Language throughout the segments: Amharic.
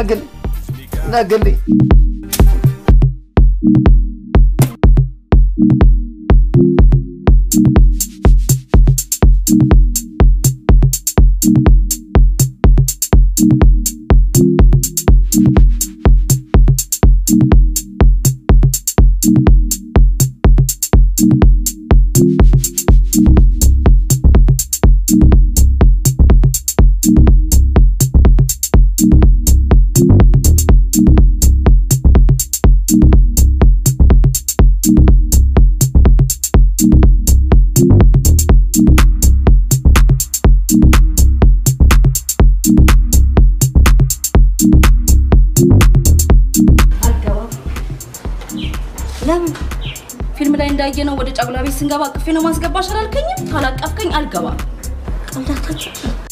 ነግልኝ ነግልኝ አልገባም። ለምን? ፊልም ላይ እንዳየነው ወደ ጫጉላ ቤት ስንገባ አቅፌ ነው ማስገባሽ አላልከኝም? ካላቀፍከኝ አልገባም። ቀልዳታችሁ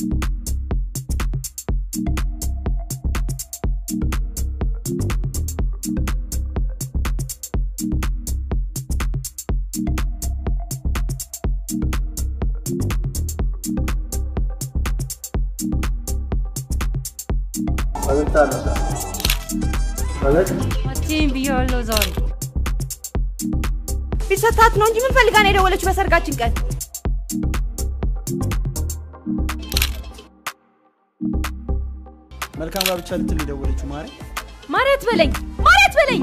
አትይም ብዬዋለሁ ዛሬ ቢሰታት ነው እንጂ ምን ፈልጋ ነው የደወለችው በሰርጋችን ቀን? መልካም ጋብቻ ልትል የደወለችው ማሪ ማርያት በለኝ ማርያት በለኝ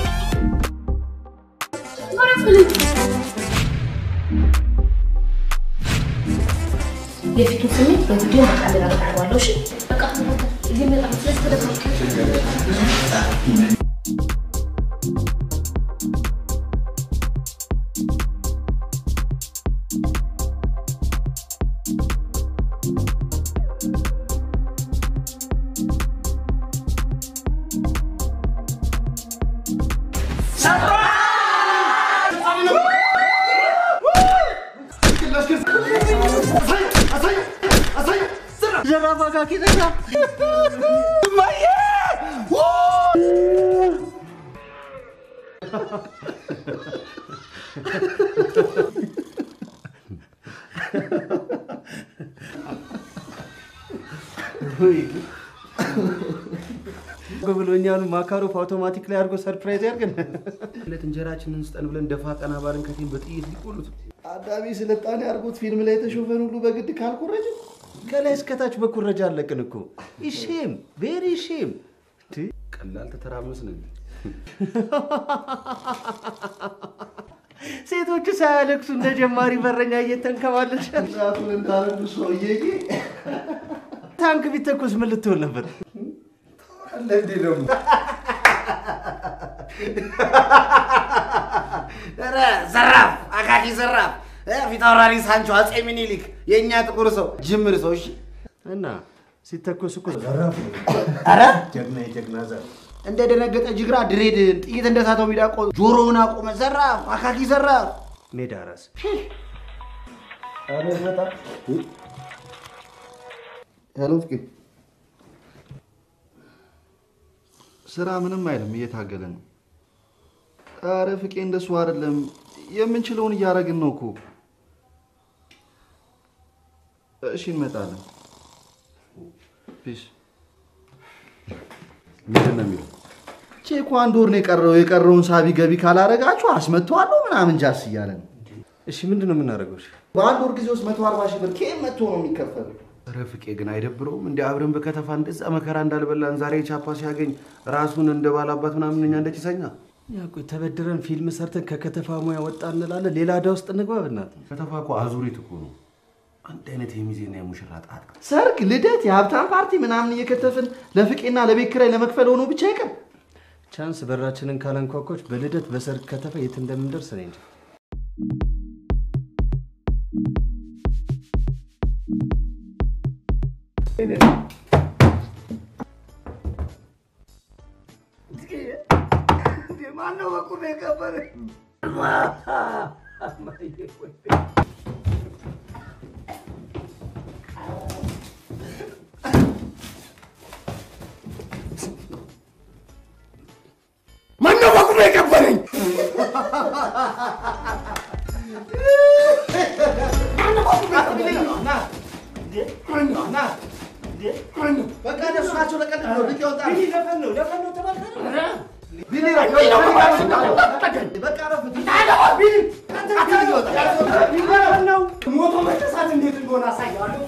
የፊቱ ስሜት በቪዲዮ መቃለል አደርገዋለሁ። እሺ በቃ እየመጣ ስለዚህ ተደብቀ ዘራፍ አካኪ ዘራፍ እማዬ ብሎኛሉ ማካሮፍ አውቶማቲክ ላይ አድርጎ ሰርፕራይዝ ያርገን ለት እንጀራችንን ስጠን ብለን ደፋ ቀና ባልን ከቴን በጥይት ሊቆሉት አዳሚ ስልጣኔ አድርጎት ፊልም ላይ የተሾፈን ሁሉ በግድ ካልኮረጅ ከላይ እስከታች በኩረጃ አለቅን እኮ ሼም ቬሪ ሼም ቀላል ተተራመስን እንዴ? ሴቶቹ ሳያለቅሱ እንደ ጀማሪ በረኛ እየተንከባለች ዛቱን እንዳረዱ ሰውዬ ታንክ ቢተኮስ ምን ልትሆን ነበር? እንዴ ደግሞ ኧረ ዘራፍ አካኪ ዘራፍ እ ፊት አውራሪ ሳንቾ አጼ ሚኒሊክ የእኛ ጥቁር ሰው ጅምር ሰው እሺ እና ሲተኮስ እኮ ኧረ ጀግና የጀግና ዘር እንደ ደነገጠ ጅግራ ድሬድ ጥይት እንደሳተው ሚዳቆ ጆሮውን አቆመ ዘራፍ አካኪ ዘራፍ ሜዳ ራስ ኧረ ይመጣ ሄሎ ፍቄ ስራ ምንም አይልም እየታገለ ነው ኧረ ፍቄ እንደሱ አይደለም የምንችለውን እያደረግን ነው እኮ እሺ እንመጣለን ፒስ ምንድን ነው የሚለው? ቼኩ አንድ ወር ነው የቀረው የቀረውን ሳቢ ገቢ ካላረጋችሁ አስመጥተዋለሁ ምናምን ጃስ እያለ ነው እሺ ምንድን ነው የምናደርገው? እሺ በአንድ ወር ጊዜ ውስጥ መቶ አርባ ሺህ ብር ከየት መጥቶ ነው የሚከፈለው ኧረ ፍቄ ግን አይደብረውም? እንደ አብረን በከተፋ እንደዛ መከራ እንዳልበላን ዛሬ ቻፓ ሲያገኝ ራሱን እንደ ባላባት ምናምን እኛ እንደ ጭሰኛ ያ ቆይ ተበድረን ፊልም ሰርተን ከከተፋ ሙያ ወጣ እንላለን። ሌላ ዕዳ ውስጥ እንግባ በእናትህ። ከተፋ እኮ አዙሪት እኮ ነው። አንድ አይነት የሚዜና የሙሽራ ጣጣ። ሰርግ፣ ልደት፣ የሀብታም ፓርቲ ምናምን እየከተፍን ለፍቄና ለቤት ኪራይ ለመክፈል ሆኖ ብቻ ይቀር ቻንስ በራችንን ካላንኳኳች በልደት በሰርግ ከተፋ የት እንደምንደርስ እኔ እንጃ። ማነው በቁም የቀበረ ማነው በቁም የቀበረኝ በቃ እነሱ ናቸው ለቀልድ ነው ልጅ ሞቶ መነሳት እንዴት እንደሆነ አሳየዋለሁ።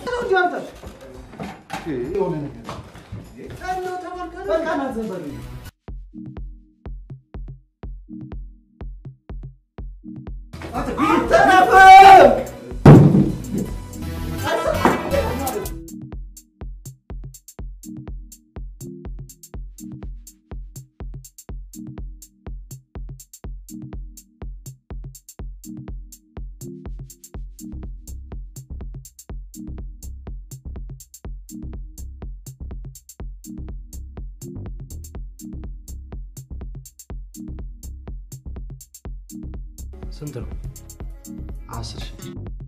ስንት ነው? አስር ሺህ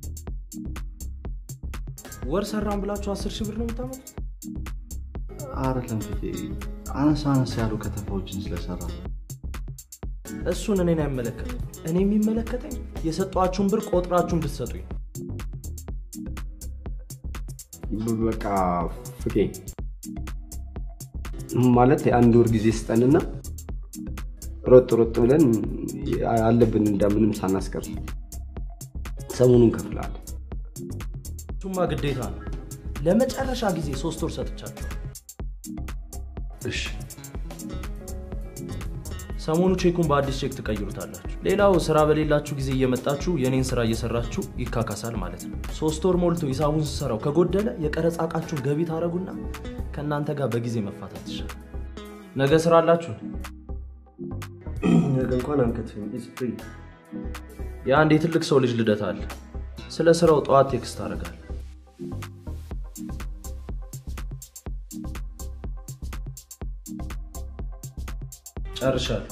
ወር ሰራን ብላችሁ አስር ሺህ ብር ነው የምታመጡት? አይደለም ፍቄ፣ አነስ አነስ ያሉ ከተፋዎችን ስለሰራ እሱን እኔን አይመለከትም። እኔ የሚመለከተኝ የሰጧችሁን ብር ቆጥራችሁ እንድትሰጡኝ ነው። በቃ ፍቄ ማለት የአንድ ወር ጊዜ ስጠንና ሮጥ ሮጥ ብለን አለብን እንደምንም ሳናስቀር ሰሞኑን ከፍላል። እሱማ ግዴታ ነው። ለመጨረሻ ጊዜ ሶስት ወር ሰጥቻችሁ እሺ ሰሞኑ ቼኩን በአዲስ ቼክ ትቀይሩታላችሁ። ሌላው ስራ በሌላችሁ ጊዜ እየመጣችሁ የኔን ስራ እየሰራችሁ ይካካሳል ማለት ነው። ሶስት ወር ሞልቶ ሂሳቡን ስሰራው ከጎደለ የቀረጻ ዕቃችሁን ገቢ ታደረጉና ከእናንተ ጋር በጊዜ መፋታት ይሻላል። ነገ ስራ አላችሁ? ነገ እንኳን አንከትፍም። ኢትስ ፍሪ። የአንድ የትልቅ ሰው ልጅ ልደት አለ። ስለ ስራው ጠዋት ቴክስት አደርጋለሁ። ጨርሻለሁ።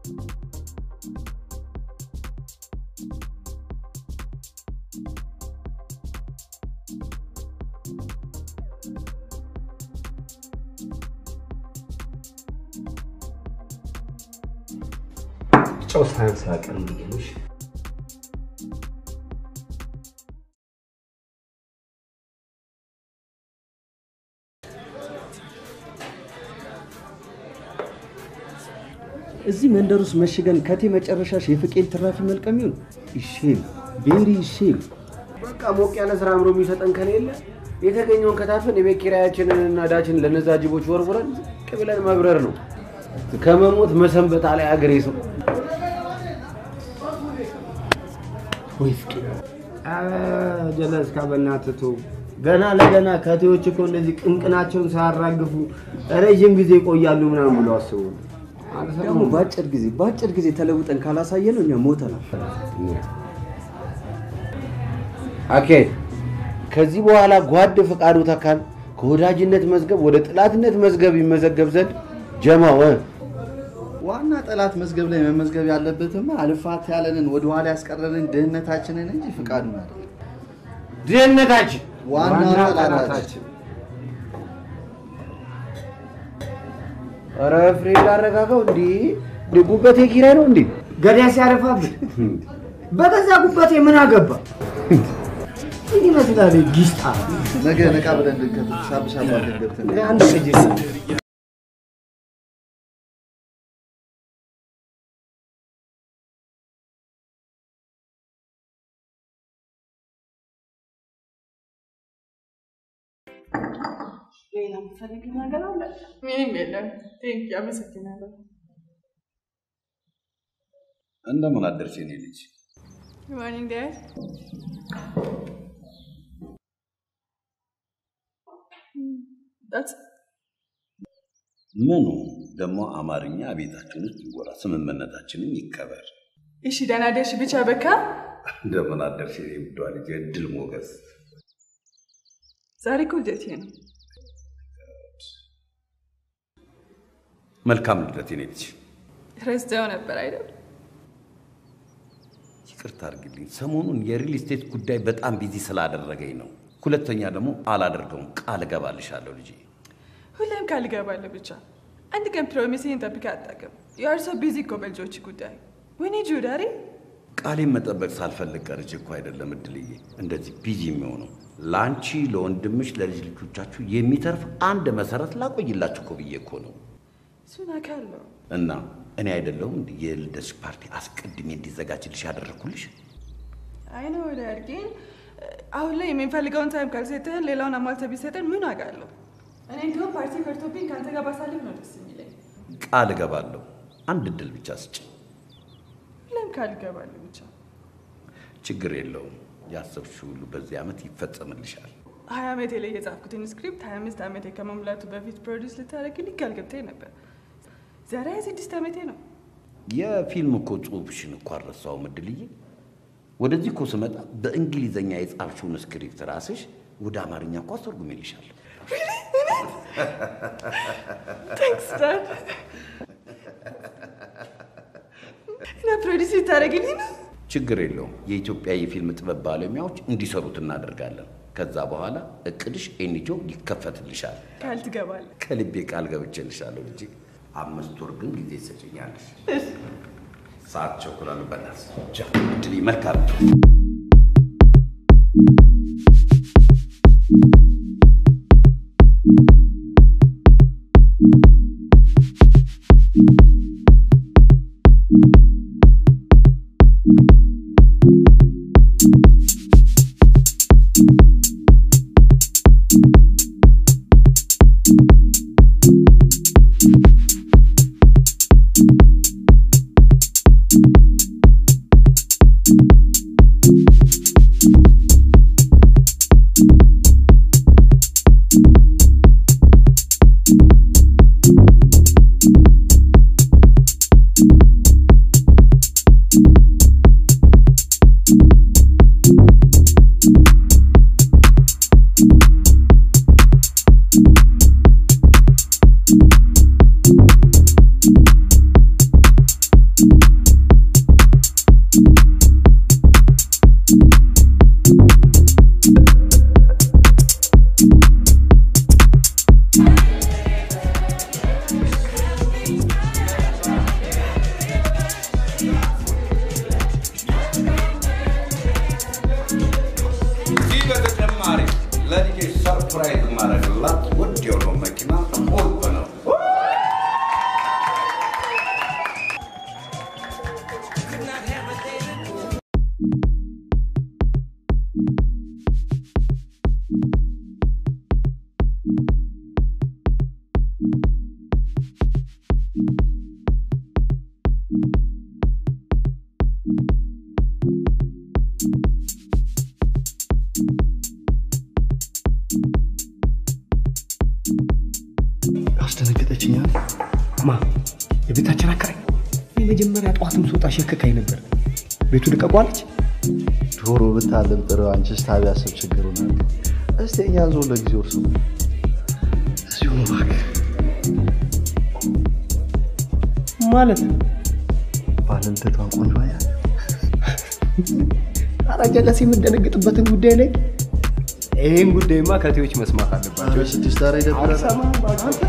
ጨው ሳያንስ አያቀርም ብዬ ነው። እሺ። እዚህ መንደር ውስጥ መሽገን ከቴ መጨረሻሽ የፍቄን ትራፊ መልቀም ይሁን ይሼም ቤሪ ይሼም። በቃ ሞቅ ያለ ስራ አምሮ የሚሰጠን ከሌለ የተገኘውን ከታፈን የቤት ኪራያችንን እና ዕዳችንን ለነዛ ጅቦች ወርውረን ዝቅ ብለን መብረር ነው። ከመሞት መሰንበት አላይ አገሬ ሰው ወይ ፍቄ ጀለስ ካበናትቶ ገና ለገና ከቴዎች እኮ እንደዚህ ቅንቅናቸውን ሳያራግፉ ረዥም ጊዜ ይቆያሉ ምናምን ብለው አስቡ። ደግሞ በአጭር ጊዜ በአጭር ጊዜ ተለውጠን ካላሳየ ነው እኛ ሞተናል። ኦኬ ከዚህ በኋላ ጓድ ፈቃዱ ተካን ከወዳጅነት መዝገብ ወደ ጥላትነት መዝገብ ይመዘገብ ዘንድ ጀማው እ ዋና ጠላት መዝገብ ላይ መመዝገብ ያለበትማ አልፋት ያለንን ወደኋላ ያስቀረንን ድህነታችንን እንጂ ፍቃዱን አይደለም። ድህነታችን ዋና ጠላታችን ኧረ ፍሬ ላረጋጋው እንዲ ጉበቴ ኪራይ ነው እንዴ? ገዳይ ሲያረፋብን በገዛ ጉበቴ ምን አገባ? ምን ይመስላል ጊስጣ ነገ ነቃ ብለን እንድንከት ሳብሳባ ገብተን አንድ ልጅ ሌላ የምትፈልጊው ነገር አለ? ምንም የለም። ቴንክ አመሰግናለሁ። እንደምን አደርሽ የኔ ልጅ? ሞርኒንግ ዳድ። ምኑ ደግሞ አማርኛ ቤታችን ውስጥ ይወራ፣ ስምምነታችንም ይከበር። እሺ ደህና ደርሽ ብቻ በቃ። እንደምን አደርሽ የኔ ውዷ ልጅ? እድል ሞገስ፣ ዛሬ እኮ ልደቴ ነው። መልካም ልደት የኔ ልጅ። ረስቼው ነበር አይደል? ይቅርታ አድርግልኝ፣ ሰሞኑን የሪል ስቴት ጉዳይ በጣም ቢዚ ስላደረገኝ ነው። ሁለተኛ ደግሞ አላደርገውም፣ ቃል እገባልሻለሁ ልጄ። ሁሌም ቃል እገባለሁ ብቻ። አንድ ቀን ፕሮሚስህን ጠብቀህ አታውቅም። ዩ አር ሶ ቢዚ እኮ በልጆች ጉዳይ። ወይኔ ጁዳሪ ቃሌን መጠበቅ ሳልፈልግ ቀርቼ እኮ አይደለም እድልዬ እንደዚህ ቢዚ የሚሆነው ለአንቺ፣ ለወንድምሽ፣ ለልጅ ልጆቻችሁ የሚተርፍ አንድ መሰረት ላቆይላችሁ እኮ ብዬ እኮ ነው። እሱን አውቃለሁ። እና እኔ አይደለሁም እንዲህ የልደትሽ ፓርቲ አስቀድሜ እንዲዘጋጅልሽ ያደረግኩልሽ? አይ ነው ዳድ፣ ግን አሁን ላይ የምንፈልገውን ታይም ካልሰጠህን ሌላውን አሟልተህ ቢሰጠን ምን አውቃለሁ። እኔ እንዲሁም ፓርቲ ከርቶብኝ ከአንተ ጋር ባሳልፍ ነው ደስ የሚለኝ። ቃል እገባለሁ። አንድ እድል ብቻ ስጭ። ለም ካልገባለሁ ብቻ ችግር የለውም። ያሰብሽው ሁሉ በዚህ ዓመት ይፈጸምልሻል። ሀያ ዓመቴ ላይ የጻፍኩትን ስክሪፕት ሀያ አምስት ዓመቴ ከመሙላቱ በፊት ፕሮዲስ ልታደርግልኝ ቃል ገብተህ ነበር። ዛሬ ሀያ ስድስት ዓመቴ ነው። የፊልም እኮ ጽሑፍሽን እኮ አልረሳሁም እድልዬ። ወደዚህ እኮ ስመጣ በእንግሊዘኛ የጻፍሽውን ስክሪፕት ራስሽ ወደ አማርኛ እኮ አስተርጉሜልሻለሁ። ታንክስ ዳድ። እና ፕሮዲስ ልታደርግልኝ ነው? ችግር የለውም። የኢትዮጵያ የፊልም ጥበብ ባለሙያዎች እንዲሰሩት እናደርጋለን። ከዛ በኋላ እቅድሽ ኤንጆ ይከፈትልሻል። ቃል ትገባለህ? ከልቤ ቃል ገብቼልሻለሁ ልጄ። አምስት ወር ግን ጊዜ ትሰጭኛለሽ። ሰዓት ቸኩላሉ። በእናትሽ ቻው እድልዬ፣ መልካም እዚህ በተጨማሪ ለልጄ ሰርፕራይዝ ማድረግላት ውድ የሆነው መኪና ቁልፍ ነው። አስደነገጠችኛል። ማ የቤታችን አከራይ እኔ መጀመሪያ ጠዋትም ስወጣ ሸክካኝ ነበር። ቤቱ ልቀቋለች። ዶሮ ብታልብ ጥሩ፣ አንቺስ ታቢያ ሰብ ችግሩ ነው። እስቲ እኛን ዞን ለጊዜው እርሱ እዚሁ ነው እባክህ። ማለት ባለልደቷን ቆንጆ አያት። ኧረ ጀለስ የምንደነግጥበትን ጉዳይ ላይ ይህን ጉዳይማ ከቴዎች መስማት አለባቸው። ስድስት ኧረ ይደብራል። አልሰማም አንተ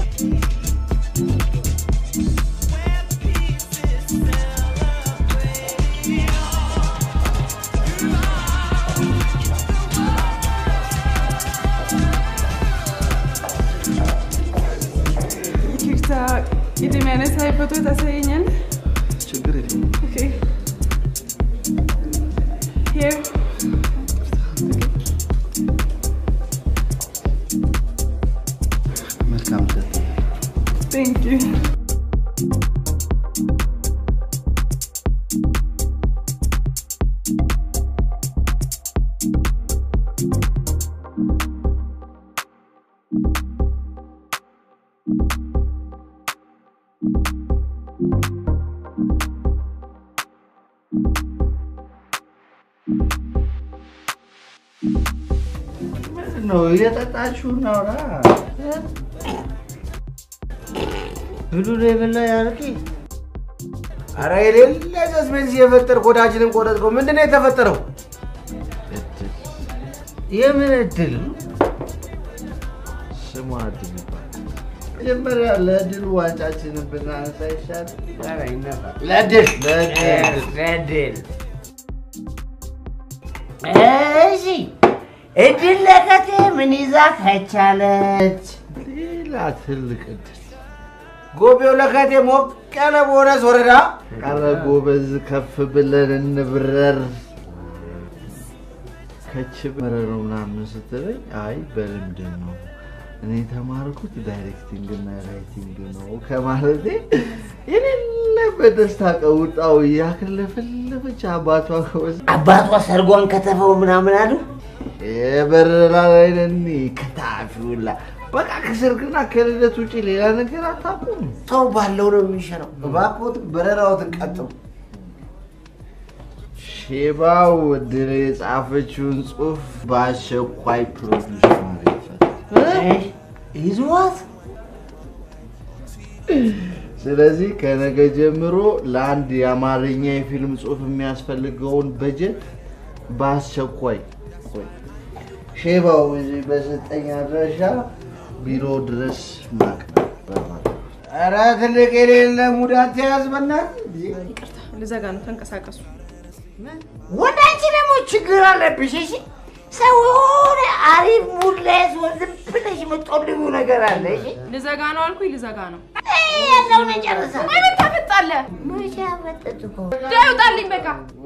ይቅርታ፣ የሚያነሳኝ ፎቶ ታሳየኛለህ? ችግር የለም። Okay. Here. መልካም ልደት። Thank you. ምንድን ነው እየጠጣችሁ እናውራ? ብሉ ነው የበላ ያርቂ። አረ የሌለ ሰስፔንስ የፈጠርክ ወዳጅንን ቆረጥከው። ምንድን ነው የተፈጠረው? የምን እድል? ስሟ እድል ይባላል። መጀመሪያ ለድል ዋንጫችንን ብናነሳ ይሻል። ለድል ለድል ለድል እሺ እድል ለከቴ ምን ይዛ ከቻለች? ሌላ ትልቅ እድል ጎቤው ለከቴ ሞቅ ያለ ቦነስ ወረዳ ቀረ ጎበዝ፣ ከፍ ብለን እንብረር። ከች በረር ነው ምናምን ስትለኝ አይ በልምድ ነው እኔ የተማርኩት ዳይሬክቲንግ እና ራይቲንግ ነው ከማለቴ የሌለ በደስታ ቀውጣው እያክለፈለፈች አባቷ ከወስ አባቷ ሰርጓን ከተፈው ምናምን አሉ። የበረራ ላይ ነን ከታፊውላ በቃ ከሰርግና ከልደት ውጭ ሌላ ነገር አታውቁም። ሰው ባለው ነው የሚሸነው። እባክዎት በረራዎትን ቀጥሉ። ሼባው ድል የጻፈችውን ጽሑፍ በአስቸኳይ ፕሮዲውስ ማድረግ ይዟት ስለዚህ ከነገ ጀምሮ ለአንድ የአማርኛ የፊልም ጽሑፍ የሚያስፈልገውን በጀት በአስቸኳይ ቆይ፣ ሼባው እዚህ በሰጠኝ አድራሻ ቢሮ ድረስ ማቅረብ በማለት ኧረ ትልቅ የሌለ ሙዳት ተያዝ በእናትህ። ልዘጋ ነው። ተንቀሳቀሱ። ወደ አንቺ ደግሞ ችግር አለብሽ። እሺ ሰው የሆነ አሪፍ ሙድ ላይ ሲሆን ዝም ብለሽ የምትጠልቢው ነገር አለ። እሺ ልዘጋ ነው አልኩኝ። ልዘጋ ነው። ያለውን ጨርሳ ምን ታመጣለህ? መቼ አመጣጥ እኮ ዳይ ውጣልኝ በቃ።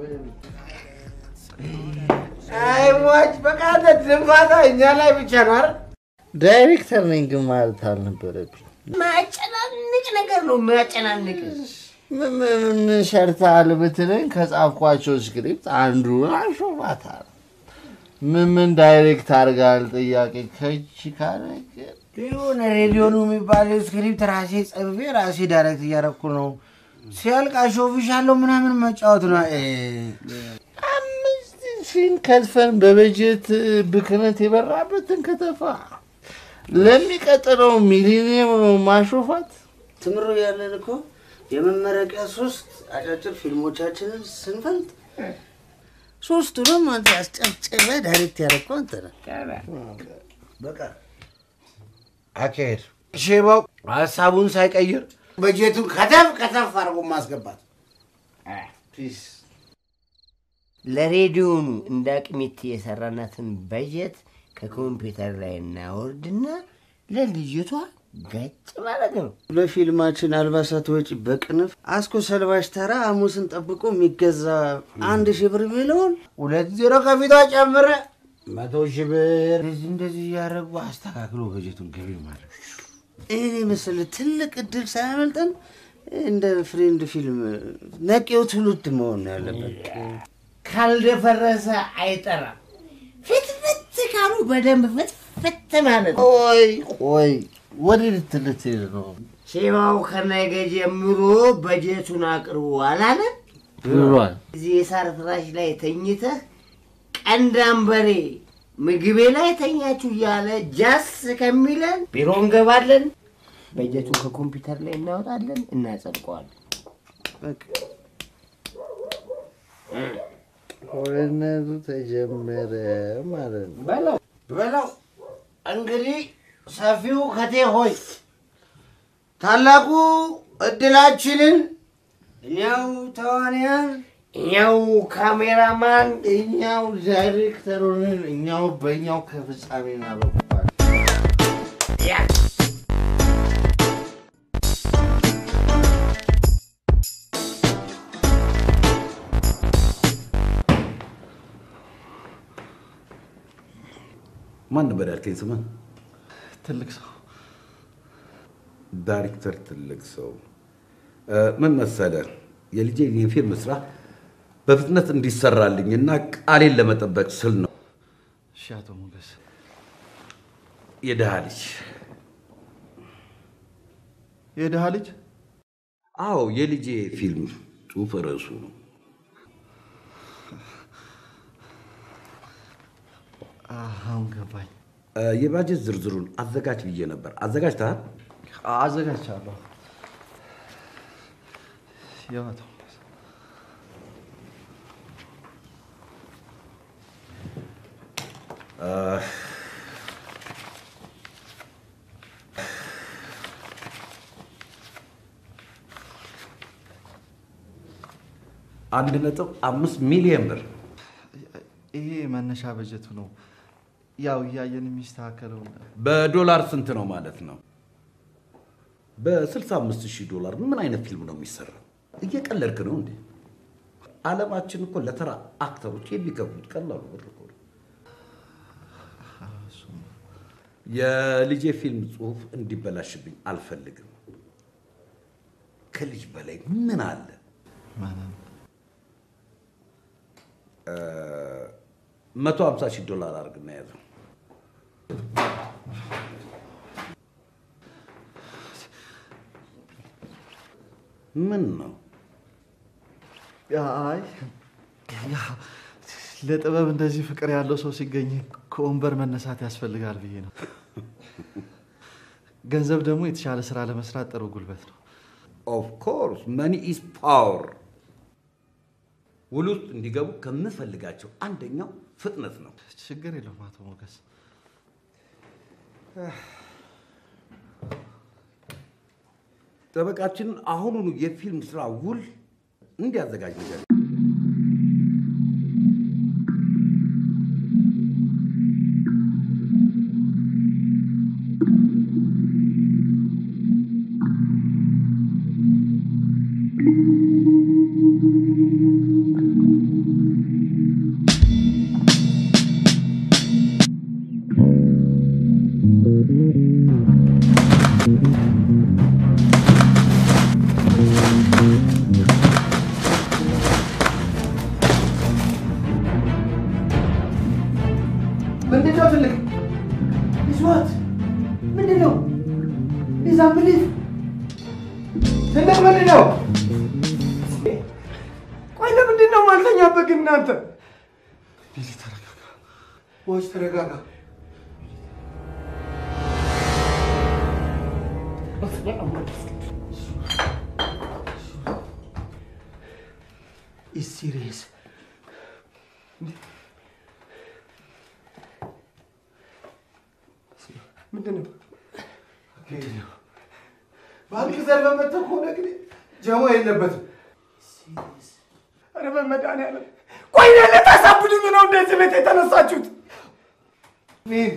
አይ ሟች በቃ አንተ ድንፋታ እኛ ላይ ብቻ ነው አይደል? ዳይሬክተር ነኝ ግን ማለት አልነበረብኝ። ማያጨናንቅ ነገር ነው የሚያጨናንቅ። ምን ምን ሰርተሃል ብትለኝ ከጻፍኳቸው ስክሪፕት አንዱ አሾፋታል። ምን ምን ዳይሬክት አድርጋል ጥያቄ ከች ካለ ግን የሆነ ሬዲዮኑ የሚባል ስክሪፕት ራሴ ጽፌ ራሴ ዳይሬክት እያደረኩ ነው። ሲያልቅ አሾፍሻለሁ ምናምን መጫወት ነው። እ፣ አምስት ሺን ከትፈን በበጀት ብክነት የበራበትን ከተፋ ለሚቀጥለው ሚሊኒየም ነው ማሾፋት። ትምሮ ያለን እኮ የመመረቂያ ሶስት አጫጭር ፊልሞቻችንን ስንፈልጥ ሶስቱንም አንተ አስጨብጭበ ዳይሬክት ያደረግከው አንተ ነህ። በቃ አካሄድ ሼባው ሀሳቡን ሳይቀይር በጀቱን ከተፍ ከተፍ አድርጎ ማስገባት ፒስ ለሬዲዮኑ እንደ አቅሚት የሰራናትን በጀት ከኮምፒውተር ላይ እናወርድና ለልጅቷ ገጭ ማለት ነው። ለፊልማችን አልባሳት ወጪ በቅንፍ አስኮ ሰልባሽ ተራ ሐሙስን ጠብቆ የሚገዛ አንድ ሺህ ብር የሚለውን ሁለት ዜሮ ከፊቷ ጨምረ መቶ ሺህ ብር እንደዚህ እንደዚህ እያደረጉ አስተካክሎ በጀቱን ገቢ ማድረግ ይህን የመሰለ ትልቅ እድል ሳያመልጠን እንደ ፍሬንድ ፊልም ነቄው ትውልድ መሆን ነው ያለበት። ካልደፈረሰ አይጠራም። ፍትፍት ካሉ በደንብ ፍትፍት ማለት ነው። ቆይ ቆይ ወዴት ልትልትሄድ ነው? ሼባው ከነገ ጀምሮ በጀቱን አቅርቦ አላለ ብሏል። እዚህ የሳር ፍራሽ ላይ ተኝተህ ቀንዳም በሬ ምግቤ ላይ ተኛችሁ እያለ ጃስ ከሚለን ቢሮ እንገባለን። በጀቱን ከኮምፒውተር ላይ እናወጣለን፣ እናጸድቀዋለን። ጦርነቱ ተጀመረ ማለት ነው። በለው በለው። እንግዲህ ሰፊው ከቴ ሆይ ታላቁ እድላችንን እኛው ተዋንያን፣ እኛው ካሜራማን፣ እኛው ዳይሬክተር ሆነን እኛው በእኛው ከፍጻሜ እናበቋል። ማን ነበር ያልከኝ ስምን? ትልቅ ሰው ዳይሬክተር ትልቅ ሰው እ፣ ምን መሰለ የልጄ የፊልም ስራ በፍጥነት እንዲሰራልኝ እና ቃሌን ለመጠበቅ ስል ነው። እሺ አቶ ሞገስ የድሃ ልጅ የድሃ ልጅ አዎ፣ የልጄ ፊልም ጽሑፍ ርዕሱ ነው። አሁን ገባኝ። እ፣ የባጀት ዝርዝሩን አዘጋጅ ብዬ ነበር። አዘጋጅተሃል? አዘጋጅቻለሁ። ያው አቶ ሞገስ እ፣ አንድ ነጥብ አምስት ሚሊዮን ብር ይሄ መነሻ በጀቱ ነው። ያው እያየን የሚስተካከለው በዶላር ስንት ነው ማለት ነው? በ65 ሺህ ዶላር ምን አይነት ፊልም ነው የሚሰራው? እየቀለድክ ነው እንዴ? ዓለማችን እኮ ለተራ አክተሮች የሚከፍሉት ቀላሉ ብር እኮ ነው። የልጄ ፊልም ጽሁፍ እንዲበላሽብኝ አልፈልግም። ከልጅ በላይ ምን አለ? መቶ ሀምሳ ሺህ ዶላር አድርግና ያዘው። ምን ነው? አይ ያ ለጥበብ እንደዚህ ፍቅር ያለው ሰው ሲገኝ ከወንበር መነሳት ያስፈልጋል ብዬ ነው። ገንዘብ ደግሞ የተሻለ ስራ ለመስራት ጥሩ ጉልበት ነው። ኦፍ ኮርስ መኒ ኢዝ ፓወር። ውል ውስጥ እንዲገቡ ከምፈልጋቸው አንደኛው ፍጥነት ነው። ችግር የለውም አቶ ሞገስ። ጠበቃችንን አሁኑኑ የፊልም ስራ ውል እንዲያዘጋጅ ነገር ምንድን ነው ትልቅ ይዟት ምንድን ነው ይዛ ብሊፍ ትልቅ ምንድን ነው ቆይ ለምንድን ነው ማልተኛበት ግን እናንተ ቢሊ ተረጋጋ። ቦች ተረጋጋ ኢዝ ሲሪየስ ምንድን ነው ባንክ ዘርፈ መጥተህ ከሆነ ግን ጀሞ የለበትም። ኧረ በመድኃኒዓለም ቆይ እኔን ልታሳብዱኝ ነው እንደዚህ ቤት የተነሳችሁት? እኔን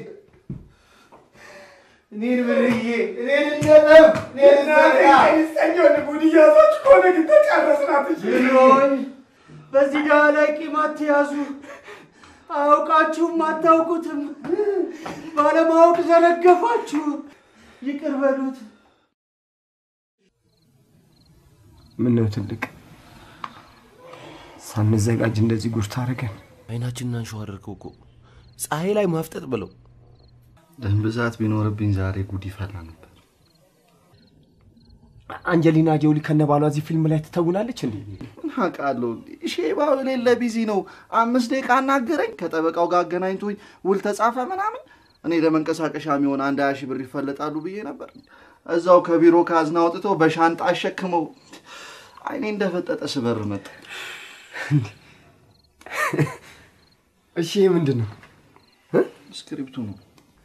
እኔን ብርዬ እኔን እንደጠብ እኔን ሰኞ ጉድ እያዛችሁ ከሆነ ግን ተጨረስናት። ብሎኝ በዚህ ጋ ላይ ቂም አትያዙ። አውቃችሁም አታውቁትም። ባለማወቅ ዘረገፋችሁ። ይቅር በሉት። ምን ነው ትልቅ ሳንዘጋጅ እንደዚህ ጉድ ታደርገን? አይናችንን አንሸው አድርገው እኮ ፀሐይ ላይ ማፍጠጥ ብለው ደም ብዛት ቢኖርብኝ ዛሬ ጉድ ይፈላ ነበር። አንጀሊና ጆሊ ከነባሏ እዚህ ፊልም ላይ ትተውናለች እንዴ? ምን አውቃለሁ። ሼባው የሌለ ቢዚ ነው። አምስት ደቂቃ አናገረኝ። ከጠበቃው ጋር አገናኝቶኝ ውል ተጻፈ ምናምን። እኔ ለመንቀሳቀሻ የሚሆን አንድ ሀያ ሺህ ብር ይፈለጣሉ ብዬ ነበር። እዛው ከቢሮ ካዝና አውጥቶ በሻንጣ አሸክመው አይኔ እንደፈጠጠ ስበር መጣ። እሺ ይህ ምንድን ነው? ስክሪፕቱ ነው።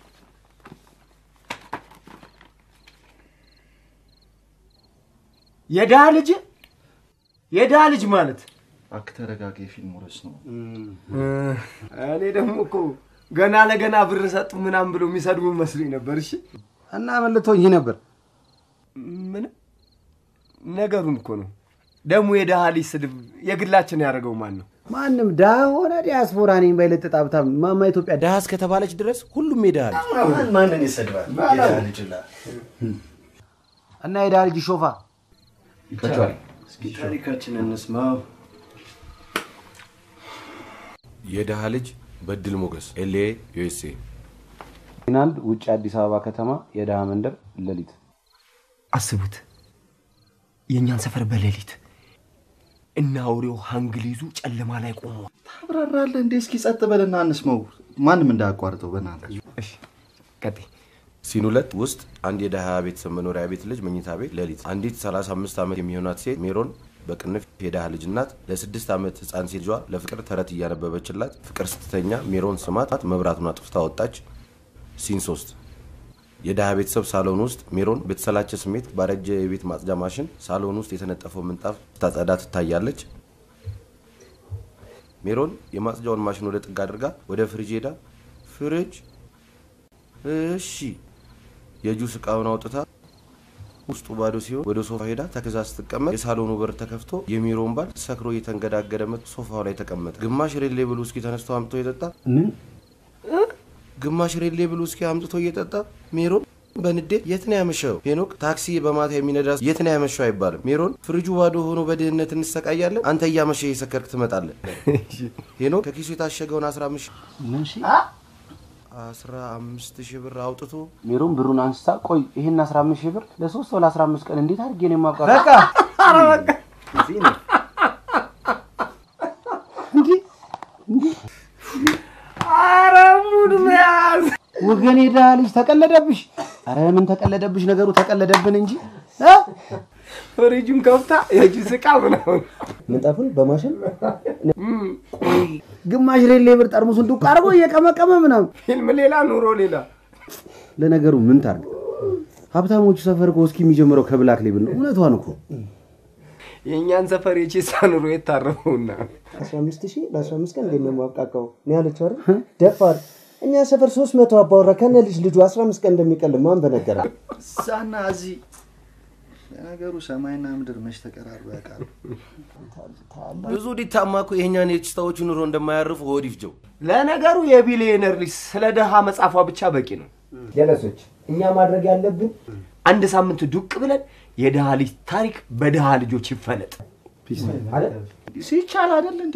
የድሃ ልጅ የድሃ ልጅ ማለት እባክህ ተረጋጋ። የፊልሙ ርዕስ ነው። እኔ ደግሞ እኮ ገና ለገና ብር ሰጡ ምናምን ብሎ የሚሰድቡ መስሎኝ ነበር። እሺ እና መልቶኝ ነበር። ምንም ነገሩን እኮ ነው። ደግሞ የድሃ ልጅ ስድብ የግላችን ያደረገው ማን ነው? ማንም ድሃ ሆነ ዲያስፖራ ነኝ ባይለጥጥ ሀብታም ማማ ኢትዮጵያ ድሃ እስከተባለች ድረስ ሁሉም የድሃ ልጅ ማንን ይሰድባል? የድሃ ልጅ ላ እና የድሃ ልጅ ሾፋ እስኪ ታሪካችን እንስማው። የድሃ ልጅ በድል ሞገስ ኤልኤ ዩኤስኤ አንድ ውጭ አዲስ አበባ ከተማ የድሃ መንደር ሌሊት አስቡት፣ የእኛን ሰፈር በሌሊት እና አውሬው ሀንግሊዙ ጨለማ ላይ ቆሞ ታብራራለህ እንዴ? እስኪ ጸጥ በልና እንስማው። ማንም እንዳያቋርጠው በእናትህ። ቀጥይ። ሲን ሁለት ውስጥ አንድ የድሃ ቤተሰብ መኖሪያ ቤት ልጅ መኝታ ቤት ሌሊት አንዲት 35 ዓመት የሚሆናት ሴት ሜሮን በቅንፍ የድሃ ልጅ እናት ለስድስት ዓመት ህፃን ሴት ልጇ ለፍቅር ተረት እያነበበችላት ፍቅር ስትተኛ ሜሮን ስማት መብራቱን አጥፍታ ወጣች። ሲን ሶስት የድሃ ቤተሰብ ሳሎን ውስጥ ሜሮን በተሰላቸ ስሜት ባረጀ የቤት ማጽጃ ማሽን ሳሎን ውስጥ የተነጠፈው ምንጣፍ ስታጸዳ ትታያለች። ሜሮን የማጽጃውን ማሽን ወደ ጥግ አድርጋ ወደ ፍሪጅ ሄዳ ፍሪጅ እሺ የጁስ እቃውን አውጥታ ውስጡ ባዶ ሲሆን ወደ ሶፋ ሄዳ ተከዛ ስትቀመጥ የሳሎኑ በር ተከፍቶ የሚሮን ባል ሰክሮ እየተንገዳገደ መጥቶ ሶፋው ላይ ተቀመጠ። ግማሽ ሬሌ ብሉ እስኪ ተነስቶ አምጥቶ እየጠጣ ምን ግማሽ ሬሌ ብሉ እስኪ አምጥቶ እየጠጣ ሜሮን በንዴት የት ነው ያመሸው? ሄኖክ ታክሲ በማታ የሚነዳ የት ነው ያመሸው አይባልም። ሜሮን ፍሪጁ ባዶ ሆኖ በድህነት እንሰቃያለን፣ አንተ እያመሸ እየሰከርክ ትመጣለህ። ሄኖክ ከኪሱ የታሸገውን አስራ አምስት ምን ሺ አስራ አምስት ሺህ ብር አውጥቶ ሜሮን ብሩን አንስታ ቆይ ይሄን 15 ሺህ ብር ለሶስት ወር ለ15 ቀን እንዴት አድርጌ ነው የማውቃት? በቃ ኧረ በቃ ኧረ ሙድ መያዝ ወገኔ ድሃ ልጅ ተቀለደብሽ። አረ ምን ተቀለደብሽ? ነገሩ ተቀለደብን እንጂ እ? ፍሪጁን ከፍታ የጁስ ዕቃ ምናምን ምንጣፉን በማሽን ቆይ ግማሽ ሬሌ ብር ጠርሙሱን ዱቅ አድርጎ እየቀመቀመ ምናምን ፊልም ሌላ ኑሮ ሌላ። ለነገሩ ምን ታርግ? ሀብታሞቹ ሰፈር እኮ እስኪ የሚጀምረው ከብላክ ሌብል ነው። እውነቷን እኮ የእኛን ሰፈር የቼሳ ኑሮ የታረፈውና 15 ሺህ ለ15 ቀን እንዴት ነው የማብቃቃው? ነው ያለችው አይደል? ደፋር እኛ ሰፈር 300 አባወራ ከነ ልጅ ልጁ 15 ቀን እንደሚቀል ማን በነገረ? እዛና እዚህ ለነገሩ ሰማይና ምድር መች ተቀራርበው ያውቃሉ? ብዙ ዲታማ እኮ የእኛን የችታዎቹ ኑሮ እንደማያርፉ ሆድ ይፍጀው። ለነገሩ የቢሊየነር ልጅ ስለ ድሃ መጻፏ ብቻ በቂ ነው። ጀለሶች እኛ ማድረግ ያለብን አንድ ሳምንት ዱቅ ብለን የድሃ ልጅ ታሪክ በድሃ ልጆች ይፈለጥ አይደል? ሲቻል አይደል እንዴ?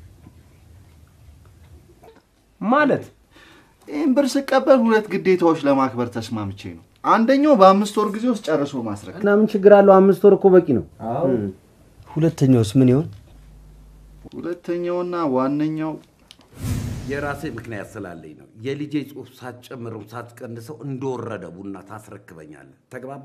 ማለት ይህን ብር ስቀበል ሁለት ግዴታዎች ለማክበር ተስማምቼ ነው። አንደኛው በአምስት ወር ጊዜ ውስጥ ጨርሶ ማስረክ እና ምን ችግር አለው? አምስት ወር እኮ በቂ ነው። ሁለተኛውስ ምን ይሆን? ሁለተኛውና ዋነኛው የራሴ ምክንያት ስላለኝ ነው። የልጄ ጽሑፍ ሳትጨምረው ሳትቀንሰው እንደወረደ ቡና ታስረክበኛለህ። ተግባባ?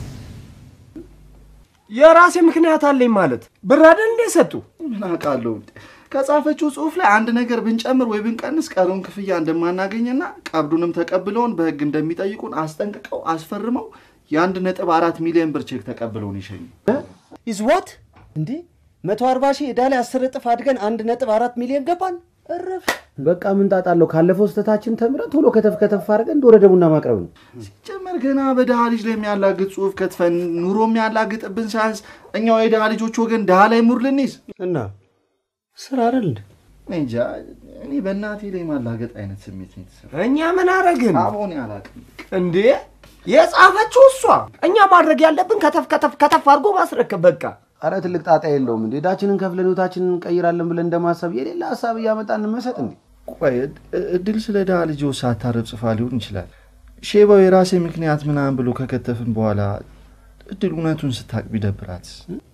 የራሴ ምክንያት አለኝ ማለት ብር አይደል እንዴ ሰጡ? ምን አውቃለሁ። ከጻፈችው ጽሑፍ ላይ አንድ ነገር ብንጨምር ወይ ብንቀንስ ቀሪውን ክፍያ እንደማናገኝና ቀብዱንም ተቀብለውን በሕግ እንደሚጠይቁን አስጠንቅቀው አስፈርመው የአንድ ነጥብ አራት ሚሊዮን ብር ቼክ ተቀብለውን ይሸኙ። ኢዝ ዋት እንዴ 140 ሺህ ዕዳ ላይ 10 እጥፍ አድገን አንድ ነጥብ አራት ሚሊዮን ገባን። እረፍ። በቃ ምን ጣጣ አለው? ካለፈው ስህተታችን ተምረን ቶሎ ከተፍ ከተፍ አድርገን እንደወረደ ቡና ማቅረብ ነው። ሲጀመር ገና በድሃ ልጅ ላይ የሚያላግጥ ጽሑፍ ከትፈን ኑሮ የሚያላግጥብን ሳያንስ እኛው የድሃ ልጆች ወገን ድሃ ላይ ሙር ልንይዝ እና ስራ አይደል እንዴ? እኔ እንጃ። እኔ በእናቴ ላይ ማላገጥ አይነት ስሜት ነው የተሰማኝ። እኛ ምን አረግን አቦኔ አላውቅም። እንዴ? የጻፈችው እሷ። እኛ ማድረግ ያለብን ከተፍ ከተፍ ከተፍ አድርጎ ማስረከብ በቃ። አረ ትልቅ ጣጣ የለውም እንዴ። ዕዳችንን ከፍለን ህይወታችንን እንቀይራለን ብለን እንደማሰብ የሌላ ሀሳብ እያመጣን እንመሰጥ እንዴ። ቆይ እድ- እድል ስለ ድሃ ልጅ ሳታርብ ጽፋ ሊሆን ይችላል። ሼባው የራሴ ምክንያት ምናምን ብሎ ከከተፍን በኋላ እድል እውነቱን ስታቅ ቢደብራትስ?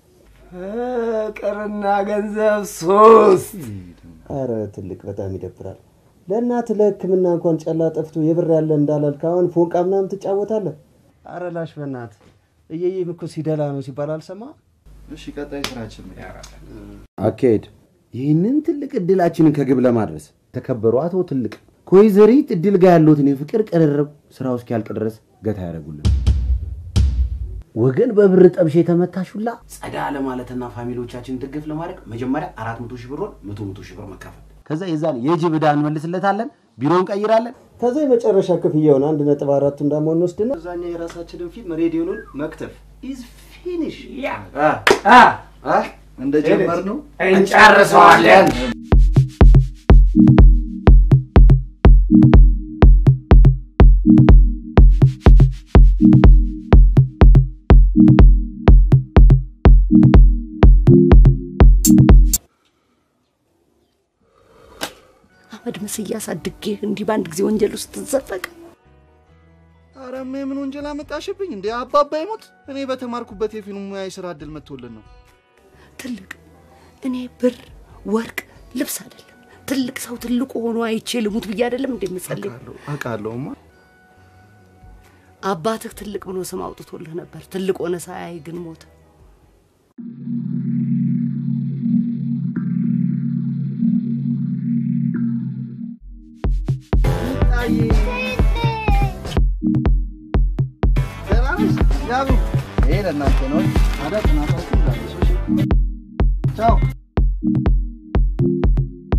ፍቅርና ገንዘብ ሶስት አረ ትልቅ በጣም ይደብራል። ለእናት ለሕክምና እንኳን ጨላ ጠፍቶ የብር ያለ እንዳላልክ አሁን ፎንቃ ምናምን ትጫወታለህ። አረ ላሽ በእናት እየዬም እኮ ሲደላ ነው ሲባል አልሰማ። እሺ ቀጣይ ስራችን አካሄድ ይህንን ትልቅ እድላችንን ከግብ ለማድረስ ተከበሩ አቶ ትልቅ ከወይዘሪት እድል ጋር ያለትን የፍቅር ቅርርብ ስራው እስኪያልቅ ድረስ ገታ ያደረጉልን ወገን በብር ጠብሽ የተመታሹላ ጸዳ ለማለትና ፋሚሊዎቻችንን ድግፍ ለማድረግ መጀመሪያ አራት መቶ ሺህ ብር መቶ መቶ ሺህ ብር መካፈል ከዛ የዛን የጅብ ዕዳ እንመልስለታለን ቢሮ እንቀይራለን ከዛ የመጨረሻ ክፍያውን አንድ ነጥብ አራቱ እንዳመሆን ወስድና እዛኛ የራሳችንን ፊልም ሬዲዮኑን መክተፍ ኢዝ ፊኒሽ እንደጀመር ነው እንጨርሰዋለን። አመድ ምስያ አሳድጌ እንዲህ በአንድ ጊዜ ወንጀል ውስጥ ትዘፈቅ። ኧረ እሜ ምን ወንጀል አመጣሽብኝ እንዴ? አባባ ይሞት እኔ በተማርኩበት የፊልም ሙያ የስራ እድል መጥቶልን ነው። ትልቅ እኔ ብር፣ ወርቅ፣ ልብስ አይደለም ትልቅ ሰው ትልቁ ሆኖ አይቼ ልሙት ብዬ አይደለም እንደምጸልይ። አውቃለሁማ። አባትህ ትልቅ ብሎ ስም አውጥቶልህ ነበር። ትልቅ ሆነ ሳያይ ግን ሞተ። ደህና ነሽ? ያቡ ይሄ ለእናንተ ነው። ታዲያ ጥናታችሁ ዛሬ ቻው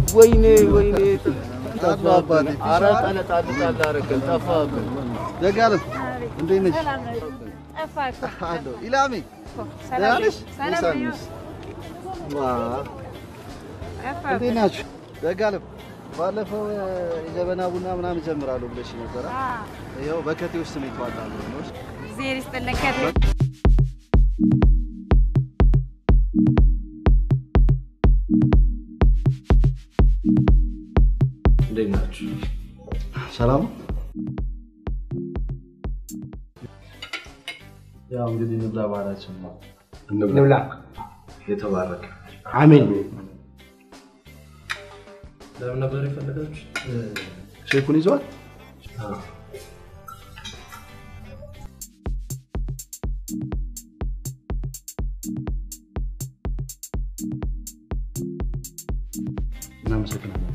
ወይኔ ወይኔ አሉ አባቴ። ኧረ ጠለጣል ጣል አደረገን ጠፋብን። ዘጋለም እንዴት ነሽ? ጠፋ እኮ። አለሁ። ኢላሜ ሰላም ደህና ነሽ? ሰላም ሙሳ ነው። ነሽ? ዋ እንዴት ናችሁ? ዘጋለም ባለፈው እ፣ የጀበና ቡና ምናምን ይጀምራሉ ብለሽ ነበረ። ይኸው በከቴ ውስጥ ነው የተዋጣሉ ነው። እግዜር ይስጥልን ከቴ። እንዴት ናችሁ? ሰላም ነው? ያው እንግዲህ ንብላ ባህላችን ነው። እንብላ። የተባረከ አሜን። ለምን ነበር የፈለጋችሁ? ሼኩን ይዟል? እናመሰግናለን።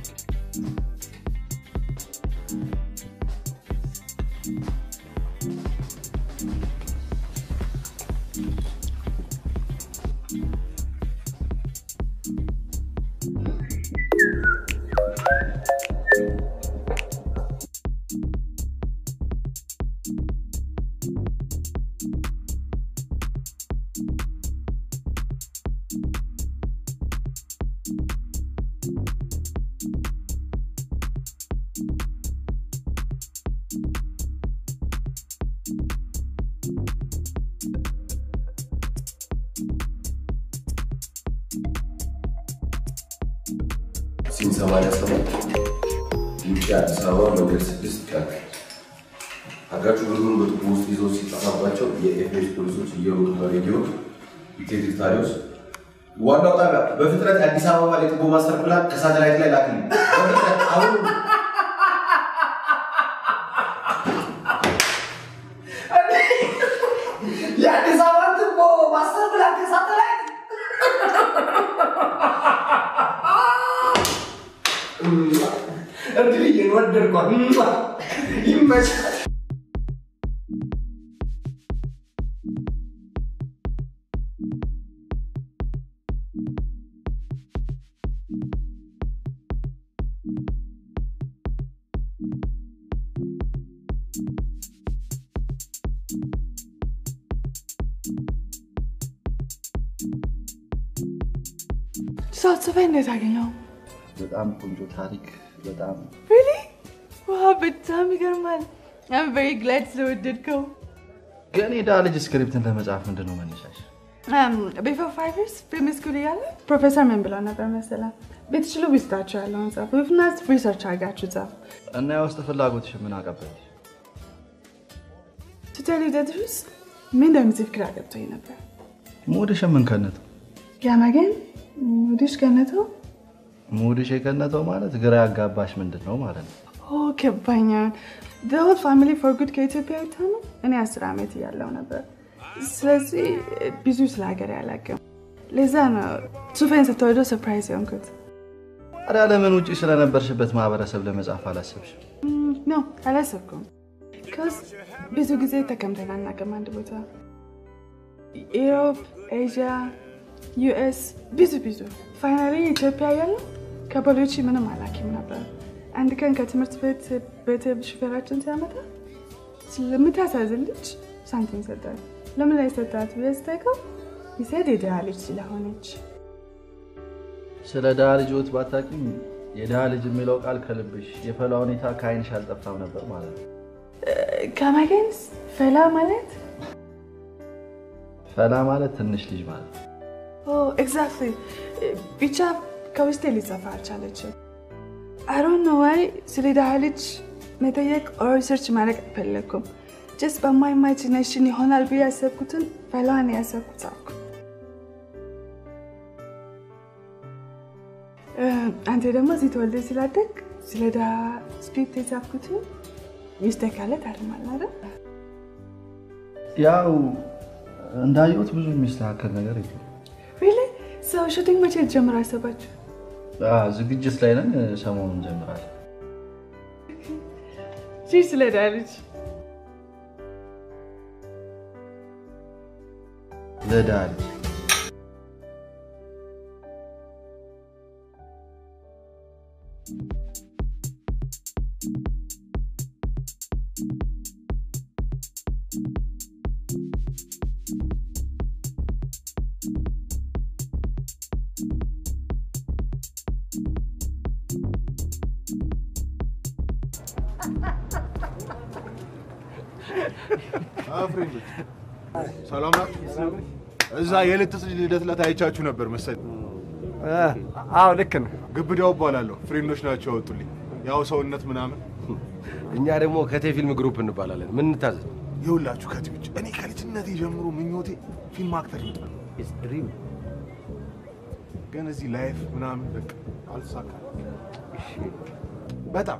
ሲን 87 ውጭ አዲስ አበባ መንገድ ስድስት ቀን አጋቹ ብሩን በቱቦ ውስጥ ይዘው ሲጠፋባቸው የኤፌስ ፖሊሶች እየሮጡ በሬዲዮ ኢቴድሪታሪዎስ ዋናው ጣቢያ በፍጥነት የአዲስ አበባ የቱቦ ማስተር ፕላን ከሳተላይት ላይ ላክልኝ በፍጥነት አሁን የአዲስ አበባ ትቦ ማስተር ፕላን ከሳተላይት እድልዬን ወደድኳት። ይመቻል። ሳትጽፈኝ እንዴት አገኘው? በጣም ቆንጆ ታሪክ፣ በጣም ሪሊ ዋ በጣም ይገርማል። አም ቬሪ ግላድ ስለወደድከው። ግን የዳ ልጅ ስክሪፕትን ለመጻፍ ምንድን ነው መነሻሽ? ቢፎር ፋይቭ ይርስ ፊልም ስኩል እያለ ፕሮፌሰር ምን ብለው ነበር መሰለህ? ብትችሉ ውስጣችሁ ያለውን ጻፉ፣ ኢፍናት ሪሰርች አድርጋችሁ ጻፉ። እና የውስጥ ፍላጎትሽ ምን አቀበል? ቱ ቴል ዩ ዘ ትሩዝ ምን እንደምጽፍ ግራ ገብቶኝ ነበር። ሙድሽ ምን ከነተው? ያመገን ሙድሽ ከነተው ሙድሽ የከነተው ማለት ግራ ያጋባሽ ምንድን ነው ማለት ነው? ኦ ገባኛል። ሆል ፋሚሊ ፎር ጉድ ከኢትዮጵያ ወጥታ ነው። እኔ አስር ዓመት እያለሁ ነበር። ስለዚህ ብዙ ስለ ሀገር ያላቅም። ለዛ ነው ሱፌን ስትወደው ሰርፕራይዝ የሆንኩት። ታዲያ ለምን ውጭ ስለነበርሽበት ማህበረሰብ ለመጻፍ አላሰብሽም? ኖ አላሰብኩም። ከዚ ብዙ ጊዜ ተቀምጠን አናውቅም አንድ ቦታ። ኢሮፕ፣ ኤዥያ፣ ዩኤስ ብዙ ብዙ። ፋይናሊ ኢትዮጵያ ያለው ከፖሊሲ ምንም አላኪም ነበር። አንድ ቀን ከትምህርት ቤት ቤት ሹፌራችን ሲያመጣ ስለምታሳዝን ልጅ ሳንቲም ሰጣት። ለምን ላይ ሰጣት ብዬ ስጠይቀው ይሰድ የድሃ ልጅ ስለሆነች ስለ ድሃ ልጅ ህይወት ባታውቂም የድሃ ልጅ የሚለው ቃል ከልብሽ የፈላ ሁኔታ ከአይንሽ አልጠፋም ነበር ማለት ነው። ከመገንስ ፈላ ማለት ፈላ ማለት ትንሽ ልጅ ማለት ነው። ኤግዛክትሊ ብቻ ከውስጤ ሊጸፋ አልቻለችም። አሮን ነው ዋይ ስለ ድሃ ልጅ መጠየቅ ኦር ሪሰርች ማድረግ አልፈለግኩም። ጀስት በማይ ኢማጂኔሽን ይሆናል ብዬ ያሰብኩትን ፈላን ያሰብኩት ጻፍኩ። አንተ ደግሞ እዚህ ተወልደ ስላደግ ስለ ድሃ ስክሪፕት የጻፍኩትን ሚስቴ ካለ ታርማል አይደል? ያው እንዳየሁት ብዙ የሚስተካከል ነገር የለም። ሪሊ ሰው ሹቲንግ መቼ ጀምር አሰባችሁ? አዎ፣ ዝግጅት ላይ ነን። ሰሞኑን እንጀምራለን። ቺርስ ለድሃ ልጅ ለድሃ ልጅ ፍሬንዶች ሰላም ናችሁ? እዛ የልትስ ልደት ዕለት አይቻችሁ ነበር መሰለኝ። አዎ ልክ ነው። ግብዳው እባላለሁ። ፍሬንዶች ናቸው ያወጡልኝ። ያው ሰውነት ምናምን። እኛ ደግሞ ከቴ ፊልም ግሩፕ እንባላለን። ምን እንታዘዝ? ይኸውላችሁ ከቲዎች እኔ ከልጅነቴ ጀምሮ ምኞቴ ፊልም አክተር ነው። ግን እዚህ ላይፍ ምናምን በቃ አልተሳካም። በጣም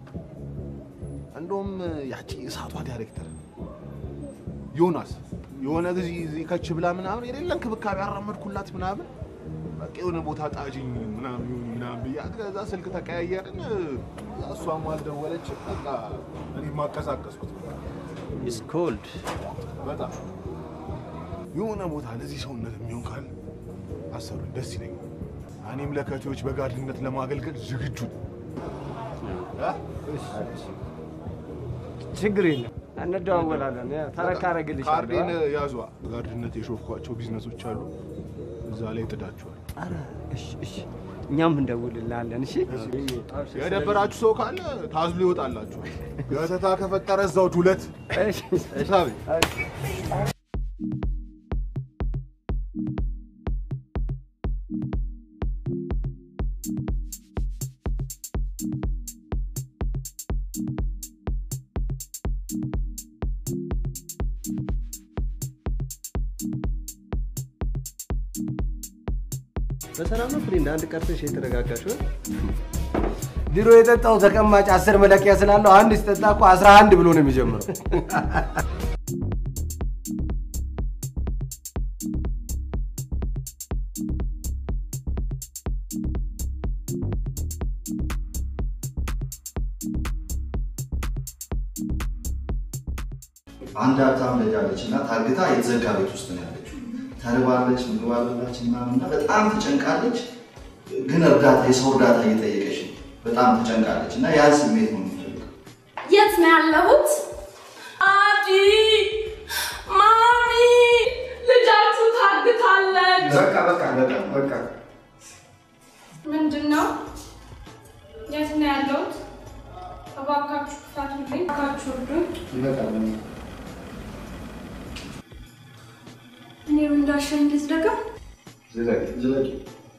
እንደውም ያቺ እሳቷ ዳይሬክተር ዮናስ የሆነ ጊዜ እዚህ ከች ብላ ምናምን የሌለ እንክብካቤ ያራመድኩላት ምናምን በቃ የሆነ ቦታ ጣጅኝ ምናምን ይሁን ምናምን ብያት ከዛ ስልክ ተቀያየርን። እሷም አልደወለች። በቃ እኔ ማቀሳቀስኩት ኢስ ኮልድ በጣም የሆነ ቦታ ለዚህ ሰውነት የሚሆን ካለ አሰሩኝ፣ ደስ ይለኛል። እኔም ለከቴዎች በጋድነት ለማገልገል ዝግጁ ነኝ። ችግር የለም እንደዋወላለን። ተረካረግልሽ ካርዴን ያዟ። ጋርድነት የሾፍኳቸው ቢዝነሶች አሉ፣ እዛ ላይ ጥዳችኋል። እኛም እንደውልልሃለን። እሺ የደበራችሁ ሰው ካለ ታዝሎ ይወጣላችሁ። ገተታ ከፈጠረ እዛው ዱለት ሳቢ በሰላም ነው ፍሬንድ? አንድ ቀርተሽ የተረጋጋሽ ነው? ድሮ የጠጣው ተቀማጭ አስር መለኪያ ስላለው አንድ ሲጠጣ እኮ አስራ አንድ ብሎ ነው የሚጀምረው። አንድ ሀብታም ልጅ አለች እና ታግታ የተዘጋ ቤት ውስጥ ነው ያለችው። ተርባለች፣ ምግብ አልበላች ምናምን እና በጣም ተጨንቃለች። ግን እርዳታ የሰው እርዳታ እየጠየቀች ነው። በጣም ተጨንቃለች እና ያን ስሜት ነው የምፈልገው። የት ነው ያለሁት? አዲ ማሚ፣ ልጃችሁ ታግታለች። በቃ በቃ በቃ በቃ ምንድን ነው? የት ነው ያለሁት? እባካችሁ ክፈቱልኝ፣ እባካችሁ እርዱኝ። ይበቃል። እኔ እንዳሻኝ ልዝደጋ። ዝለቂ ዝለቂ።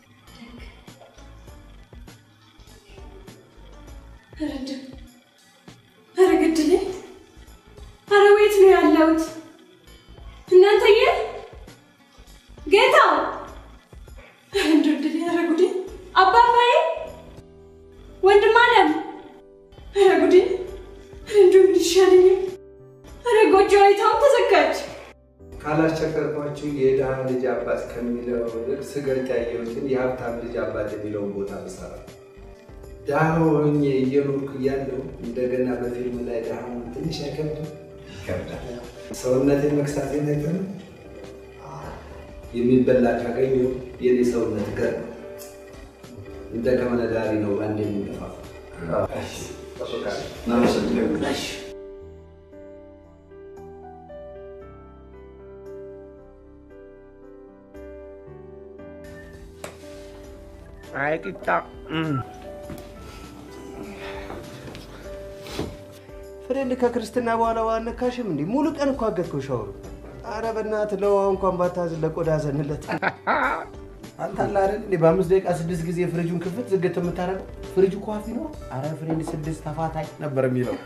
ረድ ኧረ ግድሌ! ኧረ ወዴት ነው ያለሁት? እናንተዬ ጌታው! ኧረ እንደው እድሌ! ኧረ ጉዴ! አባባዬ ወንድም አለም! ኧረ ጉዴ! ኧረ እንደው ምን ይሻለኛል? ኧረ ጎጆ አይታውን ተዘጋች። ካላስቸገርኳችሁ የድሃ ልጅ አባት ከሚለው ይልቅ ስገልጥ ያየሁትን የሀብታም ልጅ አባት የሚለውን ቦታ ብሰራ ድሃ ሆኜ እየኖርኩ እያለሁ እንደገና በፊልም ላይ ድሃ መሆን ትንሽ አይከብድም? ይከብዳል። ሰውነቴን መክሳቴን አይተህ ነው? የሚበላ ካገኘሁ የኔ ሰውነት ገር ነው። እንደ ከመነዳሪ ነው አንድ የሚገፋ እናመሰግናለን። አይ ቂጣ ፍሬንድ ከክርስትና በኋላ ዋነካሽም እንዴ? ሙሉ ቀን እኮ አገትከው ሻወሩ። አረ በእናትህ ለውሃ እንኳን ባታዝን ለቆዳ ዘንለት። አንተ አለ አይደል እንዴ በአምስት ደቂቃ ስድስት ጊዜ ፍሪጁን ክፍት ዝግት የምታደርገው ፍሪጁ ኳፊ ነው። አረ ፍሬንድ ስድስት ተፋታኝ ነበር የሚለው።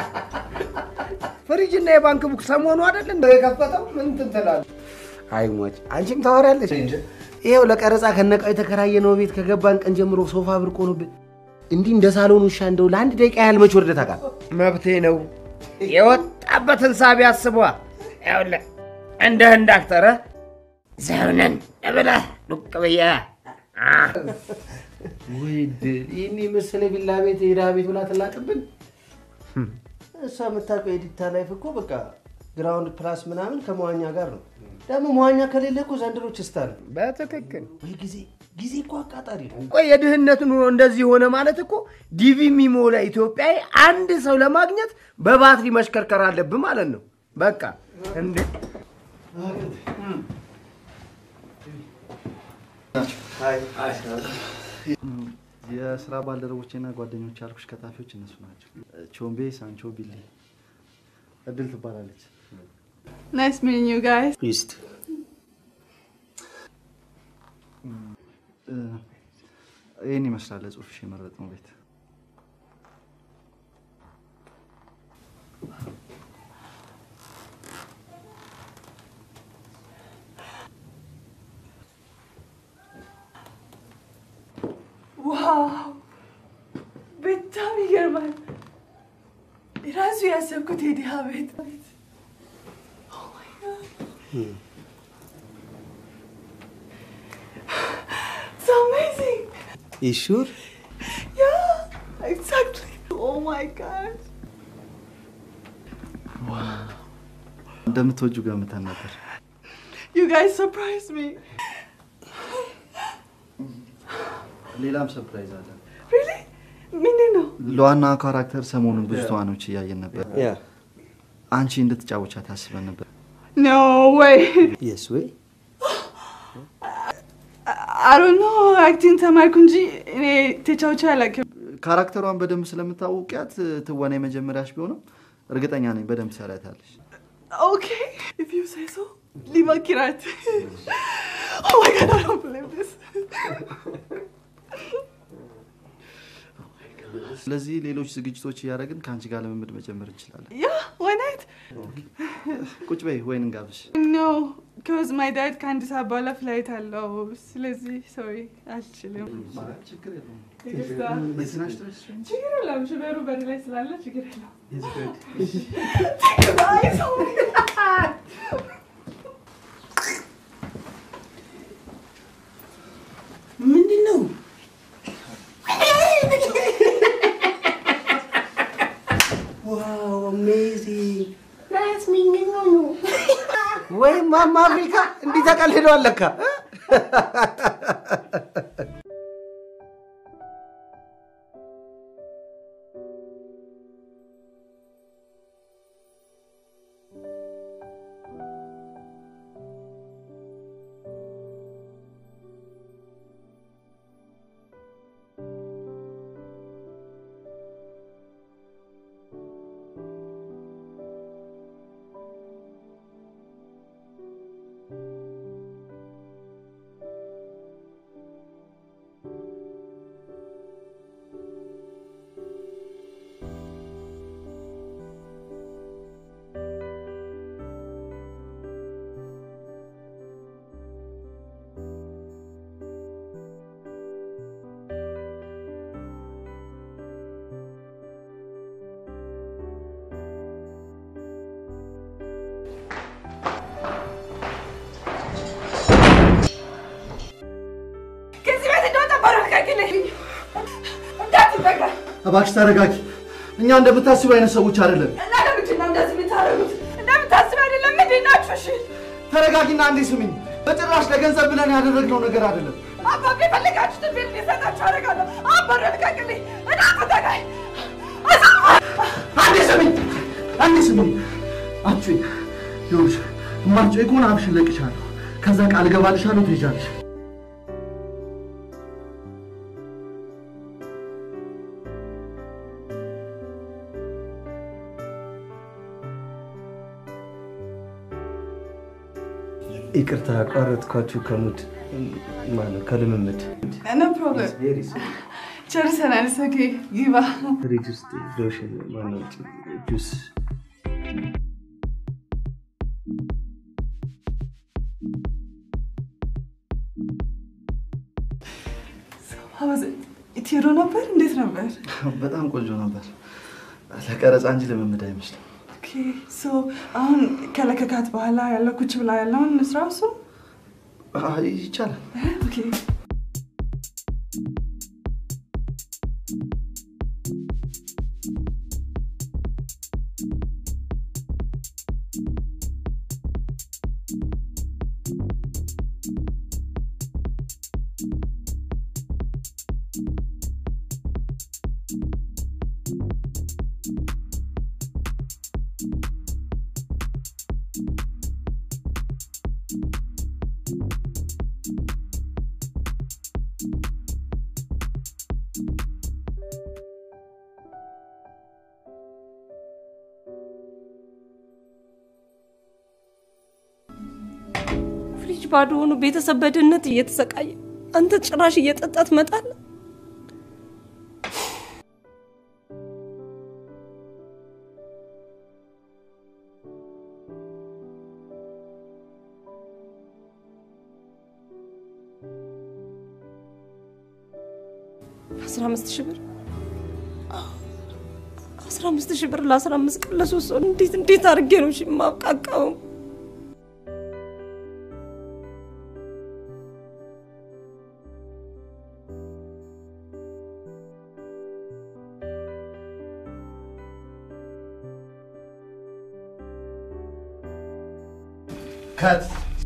ፍሪጅና የባንክ ቡክ ሰሞኑ አይደል እንደ የከፈተው ምን እንትን ትላለህ? አይ ሟች፣ አንቺም ታወሪያለሽ። ይኸው ለቀረጻ ከነቃው የተከራየነው ቤት ከገባን ቀን ጀምሮ ሶፋ ብርቅ ሆኖብን እንዲህ እንደ ሳሎን ውሻ እንደው ለአንድ ደቂቃ ያህል መች ወርደህ ታውቃለህ? መብቴ ነው። የወጣበትን ሳቢ አስቧ። ይኸውልህ እንደ ህንድ አክተረ ዘውነን ብለህ ዱቅ ብዬ ወይ ድል! ይህን የመሰለ ቪላ ቤት የድሃ ቤት ብላ ትላቅብን። እሷ የምታውቀው ኤዲታ ላይፍ እኮ በቃ ግራውንድ ፕላስ ምናምን ከመዋኛ ጋር ነው። ደግሞ መዋኛ ከሌለ እኮ ዘንድሮ ችስታ ነው። በትክክል ወይ ጊዜ ጊዜ እኮ አቃጣሪ ነው። ቆይ የድህነት ኑሮ እንደዚህ ሆነ ማለት እኮ ዲቪ የሚሞላ ኢትዮጵያዊ አንድ ሰው ለማግኘት በባትሪ መሽከርከር አለብን ማለት ነው። በቃ እንዴ የስራ ባልደረቦቼና ጓደኞች ያልኩሽ ከታፊዎች እነሱ ናቸው። ቾምቤ፣ ሳንቾ፣ ቢሊ። እድል ትባላለች። Nice meeting you guys. ፕሊስት ይህን ይመስላል ለጽሁፍሽ የመረጥነው ቤት። ዋው በጣም ይገርማል። ራሱ ያሰብኩት የድሃ ቤት Oh my God. It's amazing. ይሹር Yeah, exactly. Oh my God. እንደምትወጁ ገምተን ነበር። You guys surprised me. ሌላም ሰርፕራይዝ አለ። Really? ምንድን ነው? ለዋና ካራክተር ሰሞኑን ብዙ ተዋናዮች እያየን ነበር። ያ አንቺ እንድትጫወቻ ታስበን ነበር። No way. የስ ወይ I don't know. አክቲንግ ተማርኩ እንጂ እኔ ተጫውቼ አላውቅም። ካራክተሯን በደንብ ስለምታውቂያት ትወና የመጀመሪያሽ ቢሆንም እርግጠኛ ነኝ በደንብ ትሰሪያታለሽ። Okay, if you say so. ሊመኪራት Oh my God, I don't believe this. ስለዚህ ሌሎች ዝግጅቶች እያደረግን ከአንቺ ጋር ልምምድ መጀመር እንችላለን። Yeah, why not? ቁጭ በይ ወይን እንጋብሽ። No, because my dad ከአንድ ሰዓት በኋላ ፍላይት አለው። ስለዚህ ሶሪ አልችልም። ችግር የለውም። ይቅርታ። የዝናሽ ድረስ ችግር የለውም። ሽበሩ በር ላይ ስላለ ችግር የለውም። ምንድን ነው? ዋው አሜዚንግ ናይስ ሚኒንግ ነው። ወይ ማማ አፍሪካ እንዲህ ተቀልደዋል ለካ እ? ከዚህ ቤት እንደወጣ ባረጋግልኝ። እንዳትጠጋ። እባክሽ ተረጋጊ። እኛ እንደምታስቡ አይነት ሰዎች አይደለም። እና ለምንድን ነው እንደዚህ የምታደርጉት? እንደምታስብ አይደለም። ምንድን ናችሁ? እሺ ተረጋጊና አንዴ ስሚኝ። በጭራሽ ለገንዘብ ብለን ያደረግነው ነገር አይደለም። አባቤ የፈለጋችሁትን ቤት ሊሰጣችሁ አደርጋለሁ። አባረ ልቀቅልኝ። እንዳትጠጋኝ። አንዴ ስሚኝ፣ አንዴ ስሚኝ። አንቺ ይኸውልሽ፣ እማትጮይ ከሆነ አፍሽን እለቅሻለሁ። ከዛ ቃል እገባልሻለሁ፣ ትሄጃለሽ። ይቅርታ አቋረጥኳችሁ ከሙድ ማለት ከልምምድ No problem. ጨርሰናል። It's okay. ግባ። ፍሪጅ ውስጥ ሎሽን ማነው ጁስ How was it? ትሄዱ ነበር? እንዴት ነበር? በጣም ቆንጆ ነበር። ለቀረጻ እንጂ ልምምድ አይመስልም። ኦኬ ሶ አሁን ከለከካት በኋላ ያለው ኩች ብላ ያለውን እንስራ እሱ አይ፣ ይቻላል። ኦኬ ባዶ ሆኖ ቤተሰብ በድህነት እየተሰቃየ አንተ ጭራሽ እየጠጣ ትመጣለህ። አስራ አምስት ሺህ ብር አስራ አምስት ሺህ ብር ለአስራ አምስት ቀን ለሶስት ሰው እንዴት እንዴት አድርጌ ነው እሺ የማብቃቃው? ከት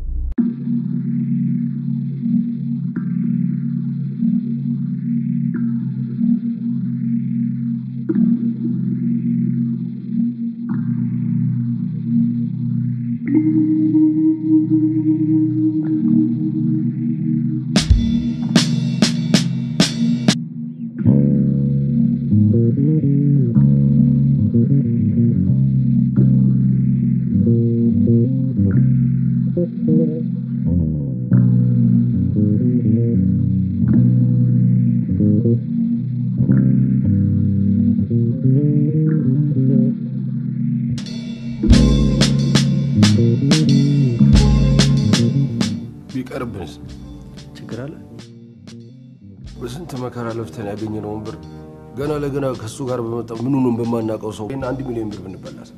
ቢቀርብንስ? ችግር አለ? በስንት መከራ ለፍተን ያገኘነውን ብር ገና ለገና ከእሱ ጋር በመጣ ምኑንም በማናውቀው ሰው ይህን አንድ ሚሊዮን ብር ብንበላስ?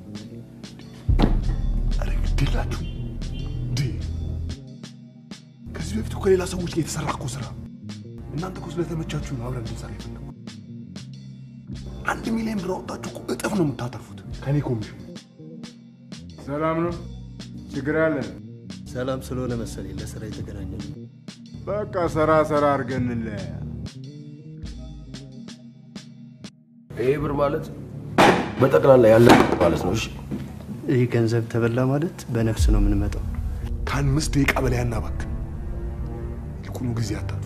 ግድላችሁ እንዴ! ከዚህ በፊት እኮ ከሌላ ሰዎች ጋር የተሰራ እኮ ስራ። እናንተ እኮ ስለተመቻችሁ ነው አብረን እንድንሰራ የፈለኩት። አንድ ሚሊዮን ብር አወጣችሁ እኮ እጥፍ ነው የምታተርፉት ከኔ ኮሚሽን። ሰላም ነው? ችግር አለ? ሰላም ስለሆነ መሰለኝ ለስራ የተገናኘ ነው። በቃ ሰራ ሰራ አድርገን እንለያ። ይሄ ብር ማለት በጠቅላላ ያለ ማለት ነው። እሺ ይህ ገንዘብ ተበላ ማለት በነፍስ ነው የምንመጣው። ከአምስት ደቂቃ በላይ አናባክን። ይልቁኑ ጊዜ አታጥፉ።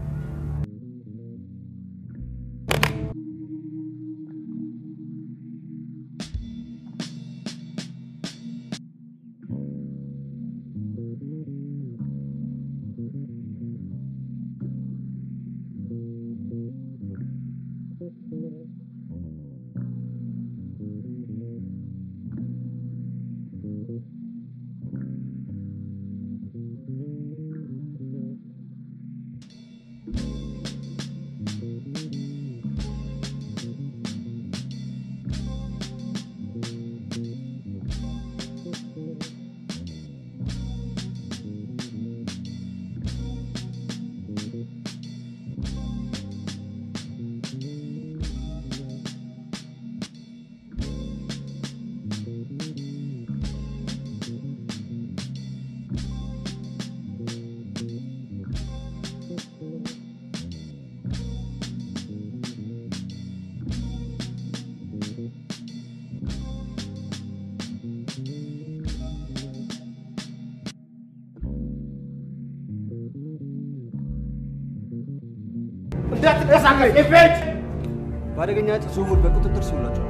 እንዳትንቀሳቀስ ኤፌች በአደገኛ እጽ ዝውውር በቁጥጥር ስር ውላችኋል።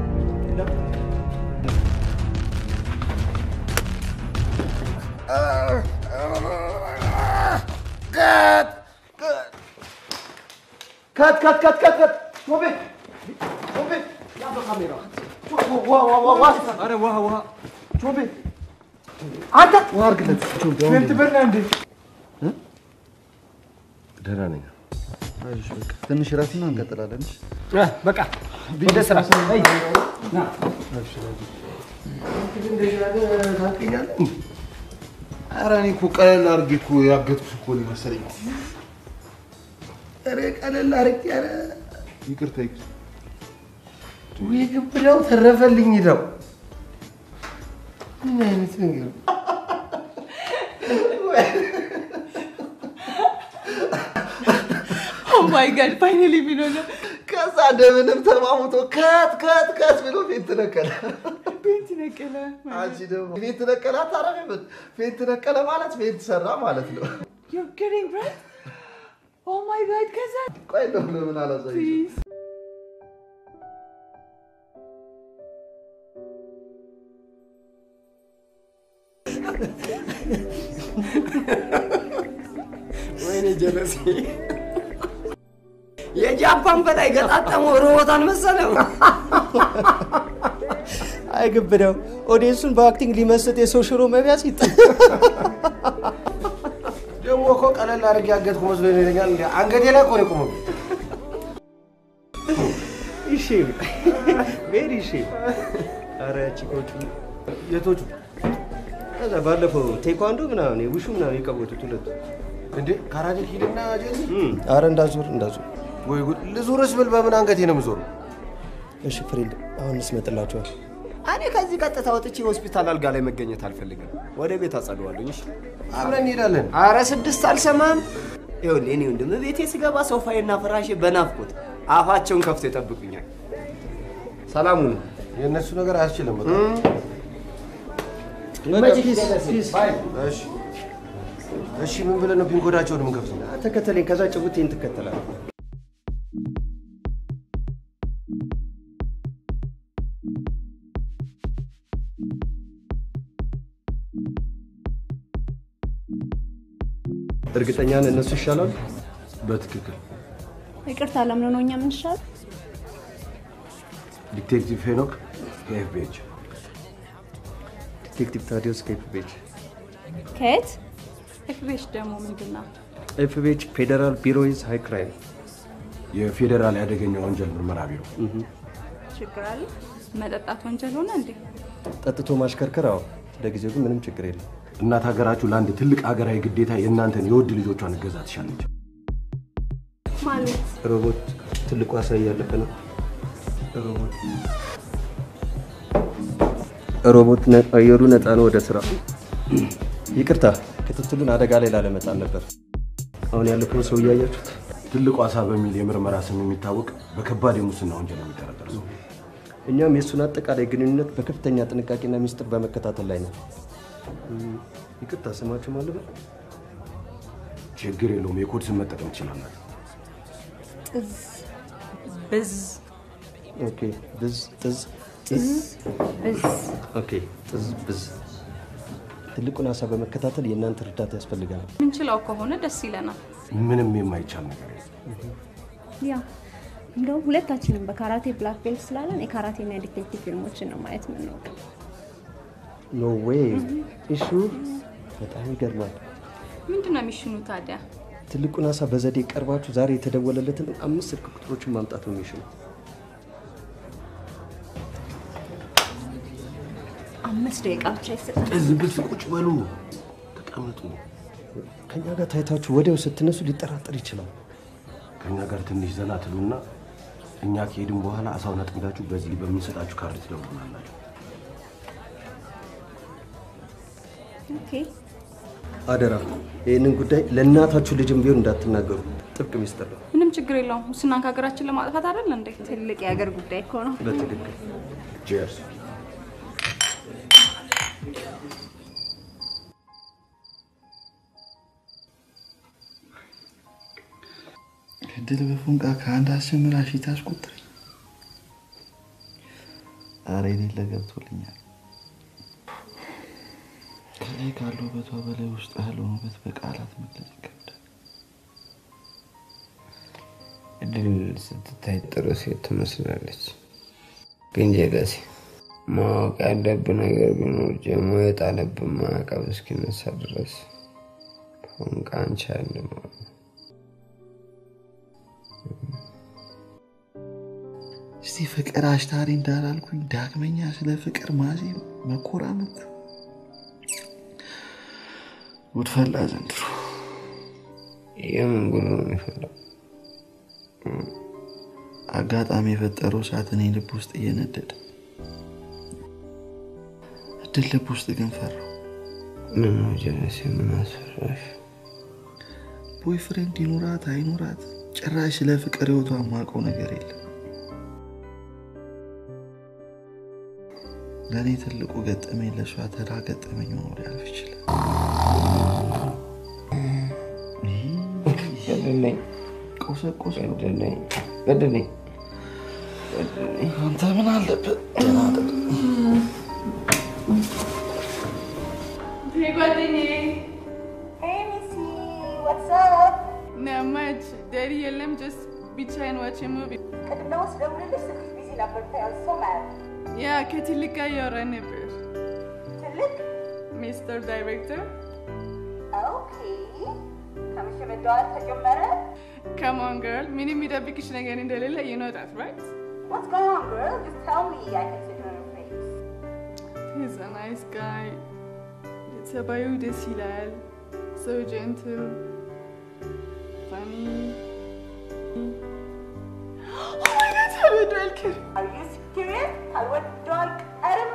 ከት ከት ከት ከት ከት ሾቤ ሾቤ ያበ ካሜራ ውሃ ውሃ ውሃ ኧረ ውሃ ውሃ ሾቤ አንተ ውሃ አድርግለት ሾቤ አሁን ስንት ብር ነው እንዴ? ደህና ነኝ። አይዞሽ በቃ ትንሽ እረፍትና እንቀጥላለን። እሺ? በቃ ወደ ስራ አይ፣ ና ኧረ እኔ እኮ ቀለል አድርጌ እኮ ያገጥኩሽ እኮ ነው መሰለኝ። ኧረ ቀለል አድርጌ ኧረ ይቅርታ ይቅርታ። ውይ ግብዳው ተረፈልኝ ነው። ምን አይነት ነገር ኦ ማይ ጋድ ፋይናሊ ምን ሆነ? ከዛ እንደምንም ተማሙቶ ከት ከት ከት ብሎ ፌንት ነቀለ። ቤት ነቀለ። አንቺ ደግሞ ፌንት ነቀለ አታረግበት። ፌንት ነቀለ ማለት ፌንት ሰራ ማለት ነው። You're kidding, right? Oh my god, ከዛ ቆይ እንደው ለምን አላሳይሽም? Please. ሴክሲ የጃፓን በላይ ገጣጠመው ሮቦት አልመሰለም። አይግብደው ኦዲየንሱን በአክቲንግ ሊመስጥ የሰው ሽሮ መቢያ ሲጥ ደግሞ እኮ ቀለል አድርጌ ያገጥኩ መስሎ ይለኛል። እንደ አንገቴ ላይ እኮ ነው የቆመው። ይሺ ቬሪ ይሺ። ኧረ ቺኮቹ የቶቹ ከዛ ባለፈው ቴኳንዶ ምናምን ውሹ ምናምን የቀወጡት ሁለቱ እንዴ ካራቴ ኪድና ጄዚ አረ እንዳዞር እንዳዞር ወይ ጉድ! ልዙርስ ብል በምን አንገቴ ነው የምዞሩ? እሺ ፍሬንድ አሁን እንስመጥላችኋል። እኔ ከዚህ ቀጥታ ወጥቼ ሆስፒታል አልጋ ላይ መገኘት አልፈልግም። ወደ ቤት አጸደዋለኝ። እሺ አብረን እንሄዳለን። አረ ስድስት አልሰማም። ይኸውልህ እኔ ወንድም ቤቴ ስገባ ሶፋዬና ፍራሼ በናፍቆት አፋቸውን ከፍቶ ይጠብቁኛል። ሰላሙ ነው። የእነሱ ነገር አያስችልም። በቃ ፒስ ፒስ እሺ እሺ፣ ምን ብለን ነው ፒን ኮዳቸውን የምንከፍተው? ተከተለኝ። ከዛ ጭቡቴን ትከተላለህ። እርግጠኛ ነህ እነሱ ይሻላሉ? በትክክል ይቅርታ ለምን ነው እኛ የምንሻል? ዲቴክቲቭ ሄኖክ ከኤፍቢኤች ዲቴክቲቭ ታዲዮስ ከኤፍቢኤች ከየት? ኤፍቤሽ ደግሞ ምንድን ነው? ኤፍቢኤች ፌዴራል ቢሮ ኢዝ ሃይ ክራይም የፌዴራል ያደገኛ ወንጀል ምርመራ ቢሮ ችግር አለ? መጠጣት ወንጀል ሆነ እንዴ? ጠጥቶ ማሽከርከር? አዎ። ለጊዜው ግን ምንም ችግር የለም። እናት ሀገራችሁ ለአንድ ትልቅ ሀገራዊ ግዴታ የእናንተን የውድ ልጆቿን እገዛ ትሻለች። ማለት ሮቦት ትልቁ አሳ እያለፈ ነው። ሮቦት ሮቦት ነ- አየሩ ነፃ ነው። ወደ ስራ። ይቅርታ ክትትሉን አደጋ ላይ ላለመጣል ነበር። አሁን ያለፈውን ሰው እያያችሁት ትልቁ አሳ በሚል የምርመራ ስም የሚታወቅ በከባድ የሙስና ወንጀል የሚጠረጠር ሰው እኛም የእሱን አጠቃላይ ግንኙነት በከፍተኛ ጥንቃቄና ሚስጥር በመከታተል ላይ ነው። ይቅርታ ስማችሁ ማን ልበል? ችግር የለውም። የኮድ ስም መጠቀም ትችላላችሁ። ጥዝ ብዝ ኦኬ ብዝ ጥዝ ጥዝ ብዝ ኦኬ ጥዝ ብዝ። ትልቁን አሳ በመከታተል የእናንተ እርዳታ ያስፈልገናል። ምንችለው ከሆነ ደስ ይለናል። ምንም የማይቻል ነገር የለም። ያ እንደውም ሁለታችንም በካራቴ ብላክ ቤልት ስላለን የካራቴና የዲቴክቲቭ ፊልሞችን ነው ማየት የምንወደው። ኖ ዌይ እሹ በጣም ይገርማል። ምንድን ነው የሚሽኑ ታዲያ? ትልቁን አሳ በዘዴ ቀርባችሁ ዛሬ የተደወለለትን አምስት ስልክ ቁጥሮችን ማምጣት ነው የሚሽኑ። አምስት ደቂቃ ብቻ ይሰጣል። ዝም ብል ቁጭ በሉ፣ ተቀመጡ። ከኛ ጋር ታይታችሁ ወዲያው ስትነሱ ሊጠራጠር ይችላል። ከእኛ ጋር ትንሽ ዘና ትሉና እኛ ከሄድን በኋላ አሳውን አጥምዳችሁ በዚህ በምንሰጣችሁ ካርድ ትደውሉናላችሁ። ኦኬ አደራ ይህንን ጉዳይ ለእናታችሁ ልጅም ቢሆን እንዳትናገሩ፣ ጥብቅ ሚስጥር ነው። ምንም ችግር የለውም። ሙስናን ከሀገራችን ለማጥፋት አይደል እንዴ? ትልቅ የሀገር ጉዳይ እኮ ነው። በትክክል ቼርስ። እድል በፉንቃ ከአንድ አስጀምራ ሺ ታስቆጥረኝ። ኧረ የሌለ ገብቶልኛል። ከላይ ካለው ውበቷ በላይ ውስጥ ያለውን ውበት በቃላት መግለጽ ይከብዳል። እድል ስትታይ ጥሩ ሴት ትመስላለች። ግን ጀለሴ ማወቅ ያለብን ነገር ቢኖር ጀሞ የጣለብን ማዕቀብ እስኪነሳ ድረስ ፎንቃ አንቺ አለ ማለት ነው። እስቲ ፍቅር አሽታሪ እንዳላልኩኝ ዳግመኛ ስለ ፍቅር ማዜም መኮራመት ጉድፈላ ዘንድሮ የምን ጉድ ነው የሚፈላው? አጋጣሚ የፈጠረው እሳት እኔ ልብ ውስጥ እየነደደ እድል ልብ ውስጥ ግን ፈራው። ምን ነው ጀለሴ፣ ምን አስፈራሽ? ቦይፍሬንድ ይኑራት አይኑራት ጭራሽ ስለ ፍቅር ህይወቷ የማውቀው ነገር የለም። ለእኔ ትልቁ ገጠመኝ ለእሷ ተራ ገጠመኝ ሆኖ ሊያልፍ ይችላል። ገደለኝ፣ ቆሰቆሰ፣ ገደለኝ፣ ገደለኝ፣ ገደለኝ። አንተ ምን አለበት? ደህና ጠጥ ጓደኛዬ Hey, Missy, what's up? ና ያማች ዳዲ የለም ጀስት ብቻዬን ዋች ሙቪ ቅድም ደግሞ ስደውልልሽ ስልክሽ ቢዚ ነበር። ታያል ሶ ማድ ያ ከትልቅ ጋር እያወራን ነበር። ትልቅ ሚስተር ዳይሬክተር ኦኬ። ከምሽ መደዋል ተጀመረ። Come on, girl. ምንም የሚደብቅሽ ነገር እንደሌለ you know that, right? What's going on, girl? Just tell me. I can see it on your face. He's a nice guy. ጸባዩ ደስ ይላል። So gentle. Funny. Oh my god, ተበዷል ክር Are you serious? ካልወደው አልቀርም።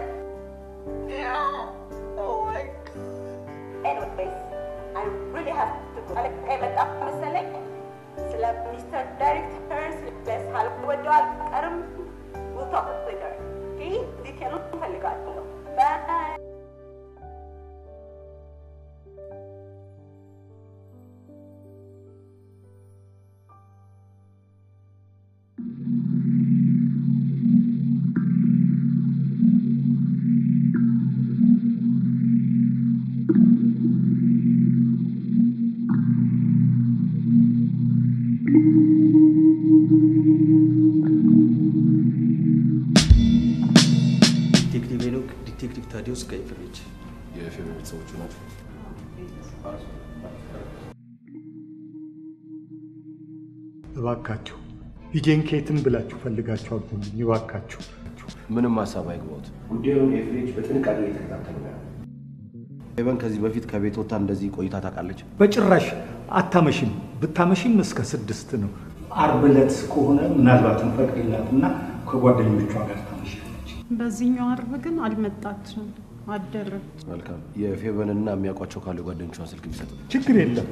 Oh my god. Anyways, I really have to go. አለቃ የመጣ መሰለኝ። ስለ ሚስተር ዳይሬክተር ስለ ካልወደው አልቀርም። We'll talk later. Okay? ዲቴሉን እፈልጋለሁ። Bye. ዲቴክቲቭ ሄኖክ፣ ዲቴክቲቭ ታዲዮስ ከኤፍሬች የፌቨ ቤተሰቦቹ ናቸው። እባካችሁ ልጄን ከየትም ብላችሁ ፈልጋችሁ አግኙልኝ እባካችሁ። ምንም ሀሳብ አይግባውት። ጉዳዩን ኤፍሬች በጥንቃቄ እየተከታተሉ ነው። ፌቨን ከዚህ በፊት ከቤት ወጥታ እንደዚህ ቆይታ ታውቃለች? በጭራሽ አታመሽም። ብታመሽም እስከ ስድስት ነው። አርብ ዕለት ከሆነ ምናልባትም ፈቅድላትና ከጓደኞቿ ጋር ታመሻለች። በዚህኛው አርብ ግን አልመጣችም፣ አደረች። መልካም። የፌቨንና የሚያውቋቸው ካሉ ጓደኞቿን ስልክ ቢሰጥ ችግር የለም።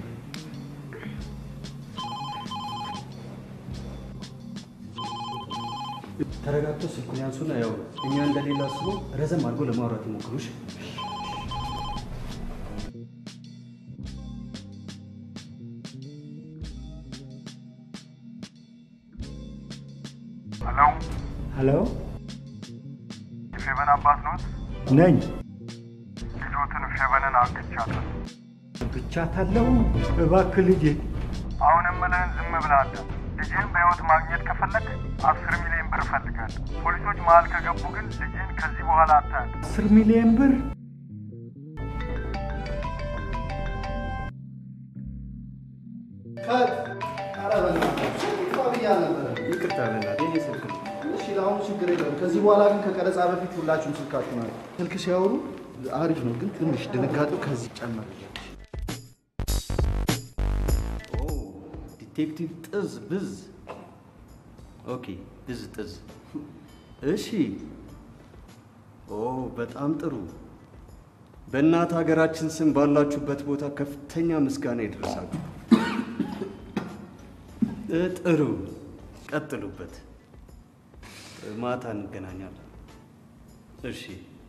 ተረጋግተው ስልኩን ያንሱና ያው እኛ እንደሌላ አስቦ ረዘም አድርጎ ለማውራት ይሞክሩሽ። ሄሎ፣ ሄሎ የፌቨን አባት ኖት? ነኝ። ልጆትን ፌቨንን አግቻለሁ። ብቻታለሁ። እባክህ ልጄ አሁንም ምልህን ዝም ብለህ አዳም። ልጅህን በሕይወት ማግኘት ከፈለግ አስር ሚሊዮን ብር እፈልጋለሁ። ፖሊሶች መሀል ከገቡ ግን ልጅህን ከዚህ በኋላ አታያለህ። አስር ሚሊዮን ብር ይቅርታ በእናትህ የኔ ስልክ ነው። እሺ ለአሁኑ ችግር የለም። ከዚህ በኋላ ግን ከቀረጻ በፊት ሁላችሁም ስልካችሁ ናት። ስልክ ሲያወሩ አሪፍ ነው፣ ግን ትንሽ ድንጋጤው ከዚህ ጨመር። ዲቴክቲቭ ጥዝ ብዝ። ኦኬ ብዝ ጥዝ። እሺ። ኦ በጣም ጥሩ። በእናት ሀገራችን ስም ባላችሁበት ቦታ ከፍተኛ ምስጋና ይድረሳችሁ። እ ጥሩ ቀጥሉበት። ማታ እንገናኛለን። እሺ።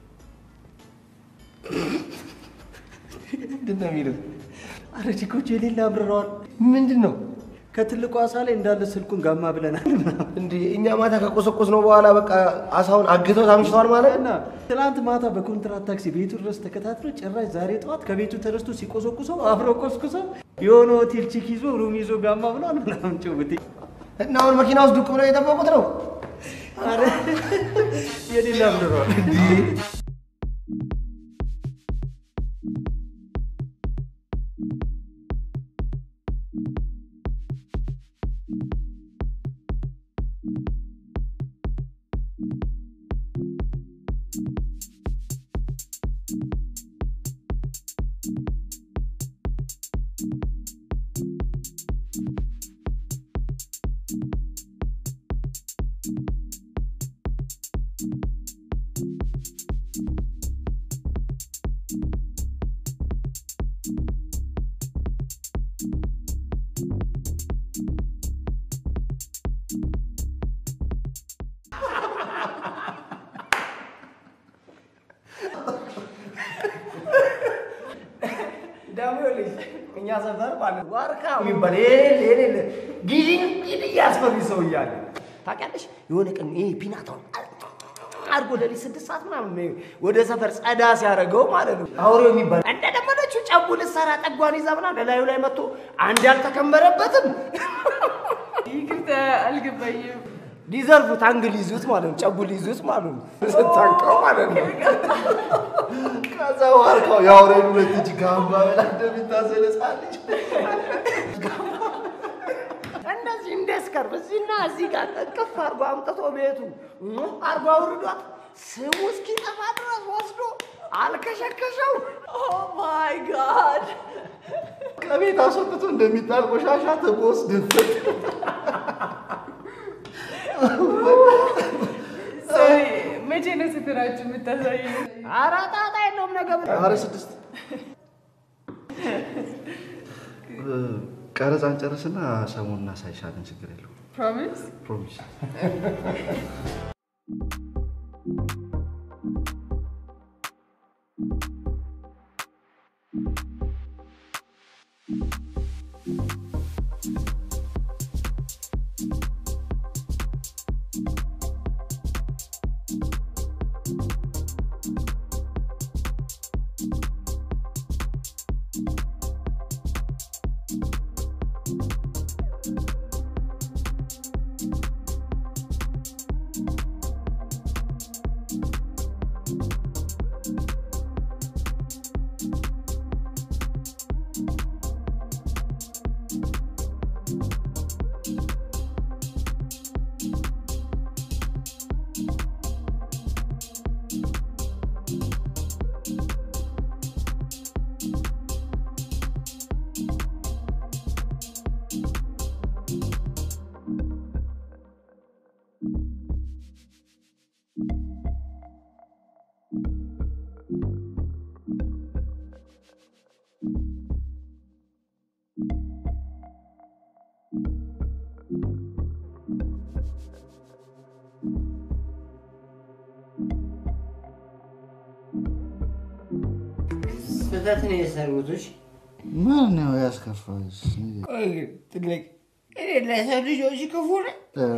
ምንድን ነው የሚለው? አረ ቺኮቹ የሌለ አብረረዋል። ምንድን ነው? ከትልቁ አሳ ላይ እንዳለ ስልኩን ጋማ ብለናል። እንዴ እኛ ማታ ከቆሰቆስ ነው በኋላ በቃ አሳውን አግተው ታምሽተዋል ማለት እና ትናንት ማታ በኮንትራት ታክሲ ቤቱ ድረስ ተከታትሎ ጭራሽ ዛሬ ጠዋት ከቤቱ ተነስቶ ሲቆሰቁሰው አብረው ቆስቁሰው የሆነ ሆቴል ቺክ ይዞ ሩም ይዞ ጋማ ብሏል ምናምን ጭውውቴ እና አሁን መኪና ውስጥ ዱቅ ብለው የጠበቁት ነው። አረ የሌላ አብረረዋል። ደግሞ ልጅ እኛ ሰፈር ማለት ዋርካ የሚባል የሌለ ጊዜ ጊዜ እያስፈሪ ሰው እያለ ታውቂያለሽ። የሆነ ቀን ይሄ ፒናታውን አድርጎ ሌሊት ስድስት ሰዓት ምናምን ወደ ሰፈር ጸዳ ሲያደርገው ማለት ነው አውሬው የሚባል እንደለመደችው ጨቡ ልትሰራ ጠጓን ይዛ ምናምን ለላዩ ላይ መጥቶ አንድ ያልተከመረበትም ይቅርታ አልገባኝም። ሊዘርፉት አንግ ሊይዙት ማለት ነው። ጨቡ ሊይዙት ማለት ነው። ስታንቀው ማለት ነው። ከዛ ዋርካው የአውሬን ሁለት እጅ ጋምባ በላ እንደሚታዘል ሕፃን ልጅ እንደዚህ እንደስከርብ እዚህና እዚህ ጋር እቅፍ አድርጎ አምጥቶ ቤቱ አርጎ አውርዷት ስሙ እስኪጠፋ ድረስ ወስዶ አልከሸከሸው። ኦ ማይ ጋድ! ከቤት አስወጥቶ እንደሚጣል ቆሻሻ ትቦስ ድፍት ሶሪ፣ መቼ ነው ስፍራችሁ የምታሳየኝ? ኧረ ጣጣ የለውም ነገ ኧረ ስድስት ቀረጻን ጨርስና ሰሞኑን እናሳይሻለን። ችግር የለውም። ፕሮሚስ? ፕሮሚስ። ስህተት ነው የሰሩትሽ። ማን ነው ያስከፋሽ? ቆይ ግን ትልቅ እኔ ለሰው ልጆች ክፉ ነኝ።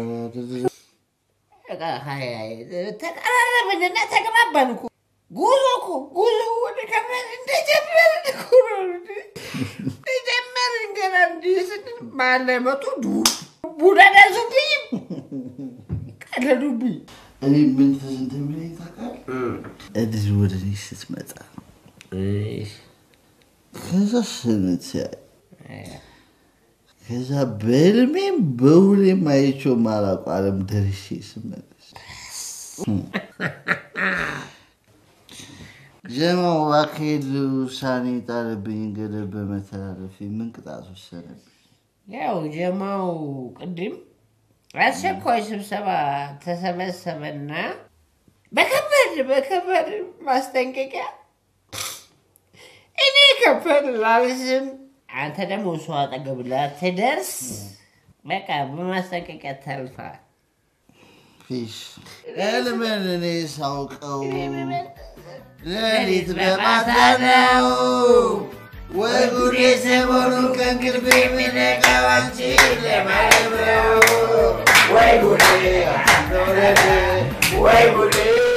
በቃ ሀይ ሀይ ተቀራረብንና ተግባባን እኮ። ጉዞ እኮ ጉዞ ወደ ከመን እንደጀመርን እኮ ነው እንዴ። እንደጀመርን ገና እንዲህ ስንል መሀል ላይ መጡ ዱ ቡዳ ደርሱብኝም ቀለዱብኝ። እኔ ምን ትዝ እንደሚለኝ ታውቃለህ? እድል ወደ እኔ ስትመጣ ከዛ ስንተያይ ከዛ በህልሜም በሁሌም አይቼው የማላውቀው ዓለም ደርሼ ስመለስ ጀማው ባካሄድ ውሳኔ ጣለብኝ ገደብ በመተላለፍ ምን ቅጣት ወሰነብኝ? ያው ጀማው ቅድም አስቸኳይ ስብሰባ ተሰበሰበና በከባድ በከባድ ማስጠንቀቂያ እኔ ከበድ ላልስም አንተ ደግሞ እሷ አጠገብ ላትደርስ በቃ በማስጠንቀቂያ ታልፋል። ፊሽ ህልምን እኔ ሳውቀው ሌሊት በማታ ነው ወይ ጉዴ ሰሞኑን ከእንቅልፍ የሚነቃው አንቺን ለማየት ነው ወይ ጉዴ አንዶረደ ወይ ጉዴ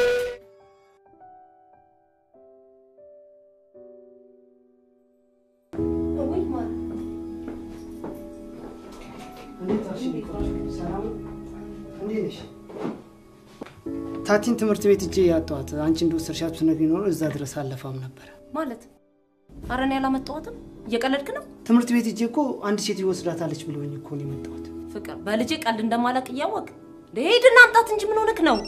ታቲን ትምህርት ቤት እጄ ያጠዋት አንቺ እንደወሰድሻት ብትነግሪኝ ኖሮ እዛ ድረስ አለፋም ነበረ። ማለት ኧረ እኔ ያላመጣኋትም። እየቀለድክ ነው? ትምህርት ቤት እጄ እኮ አንድ ሴት ይወስዳታለች ብሎኝ እኮ ነው የመጣሁት። ፍቅር በልጄ ቀልድ እንደማላቅ እያወቅ ሄድና አምጣት እንጂ ምን ሆነክ ነው?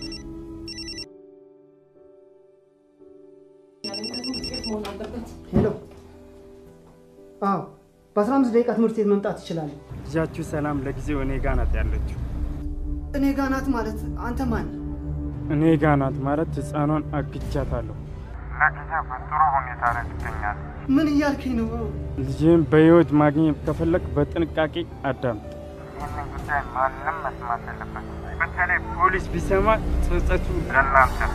ሄሎ። አዎ፣ በአስራ አምስት ደቂቃ ትምህርት ቤት መምጣት ትችላለህ። ልጃችሁ ሰላም ለጊዜው እኔ ጋ ናት ያለችው። እኔ ጋ ናት ማለት አንተ ማን? እኔ ጋ ናት ማለት ህፃኗን አግቻታለሁ። ለጊዜው በጥሩ ሁኔታ ላይ ትገኛለች። ምን እያልከኝ ነው? ልጅህን በህይወት ማግኘት ከፈለግ በጥንቃቄ አዳምጥ። ይህንን ጉዳይ ማንም መስማት የለበትም። በተለይ ፖሊስ ቢሰማ ጸጸቱ ለእናንተ ነው።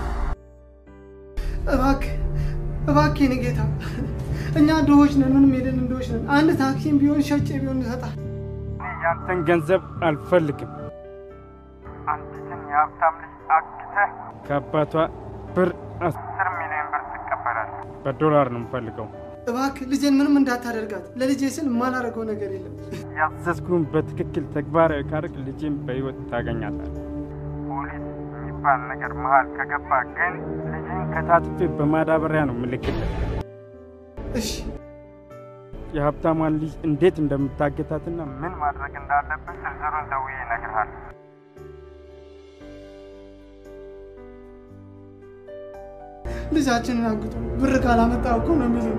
እባክህ እባክህ የኔ ጌታ፣ እኛ ድሆች ነን፣ ምንም የለን ድሆች ነን። አንድ ታክሲም ቢሆን ሸጬ ቢሆን እሰጥሃለሁ። እኔ ያንተን ገንዘብ አልፈልግም። አንዲትን የሀብታም ልጅ አግተህ አግኝተህ ከአባቷ ብር አስ- አስር ሚሊዮን ብር ትቀበላለህ። በዶላር ነው የምፈልገው። እባክህ ልጄን ምንም እንዳታደርጋት። ለልጄ ስል የማላደርገው ነገር የለም። ያዘዝኩህን በትክክል ተግባራዊ ካደረግ ልጄን በህይወት ታገኛታለህ። ፖሊስ የሚባል ነገር መሀል ከገባ ግን ልጅን ከታትፌ በማዳበሪያ ነው ምልክልህ። እሺ የሀብታሟን ልጅ እንዴት እንደምታገታትና ምን ማድረግ እንዳለብህ ዝርዝሩን ደውዬ እነግርሃለሁ። ልጃችንን አግቶ ብር ካላመጣ እኮ ነው የሚለኝ።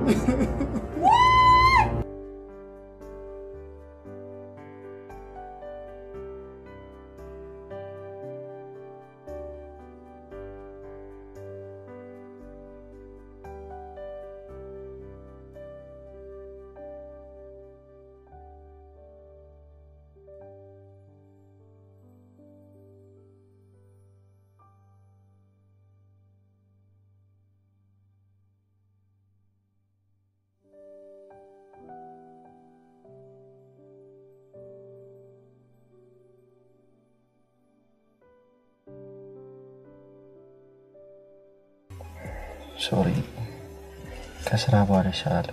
ሶሪ ከስራ በኋላ ይሻላል።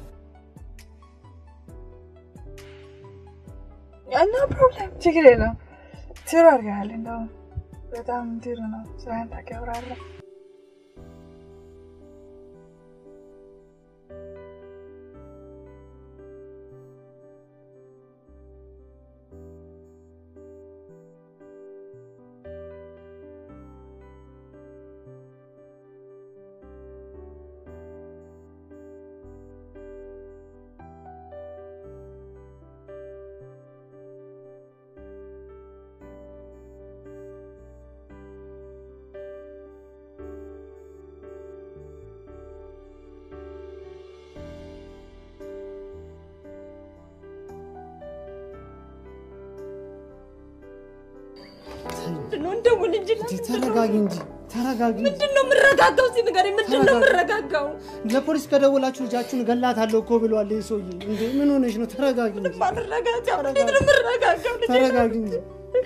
ኖ ፕሮብለም፣ ችግር የለውም። ጥሩ አድርገሃል። እንደውም በጣም ጥሩ ነው። ስራህን ታከብራለህ። ምንድነው እንደውል እንጂ ተረጋጊ እንጂ ተረጋጊ። ምንድነው የምረጋጋው? እስኪ ንገረኝ፣ ምንድነው የምረጋጋው? ለፖሊስ ከደወላችሁ ልጃችሁን እገላታለሁ እኮ ብሏል ይህ ሰውዬ። እንዴ ምን ሆነሽ ነው? ተረጋጊ እንጂ ማልረጋጋው እንዴት ነው የምረጋጋው? ልጄ ተረጋጊ እንጂ።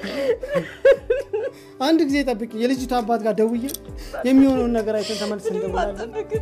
አንድ ጊዜ ጠብቂ። የልጅቷ አባት ጋር ደውዬ የሚሆነውን ነገር አይተን ተመልሰን እንደውላለን። አልጠብቅም።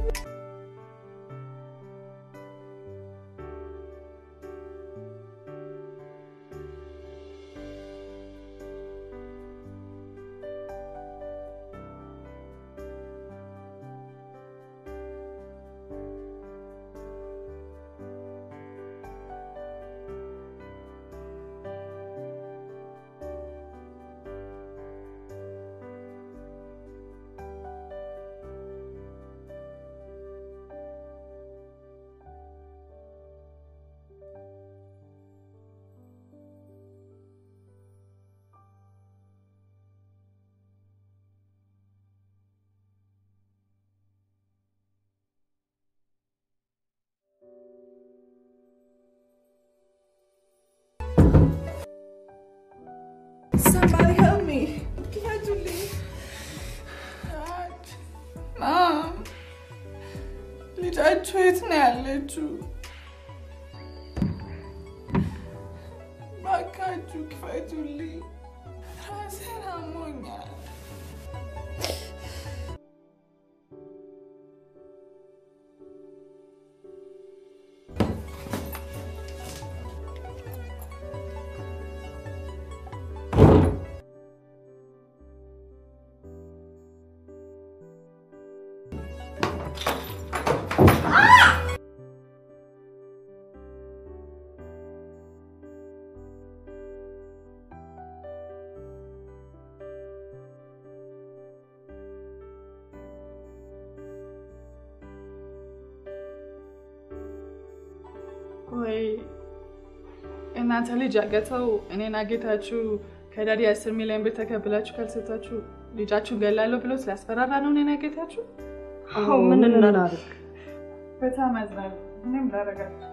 Somebody help me. ክፈቱልኝ። ማም ልጃችሁ የት ነው ያለችው? እባካችሁ ክፈቱልኝ። ራሴን አሞኛል። ወይ እናንተ ልጅ አገተው እኔን አጌታችሁ ከዳዲ አስር ሚሊዮን ብር ተቀብላችሁ ካልሰጣችሁ ልጃችሁን ገላለሁ ብሎ ስላስፈራራ ነው እኔን አጌታችሁ? አዎ፣ ምን እናድርግ? በጣም አዝናለሁ። ምንም ላደርጋችሁ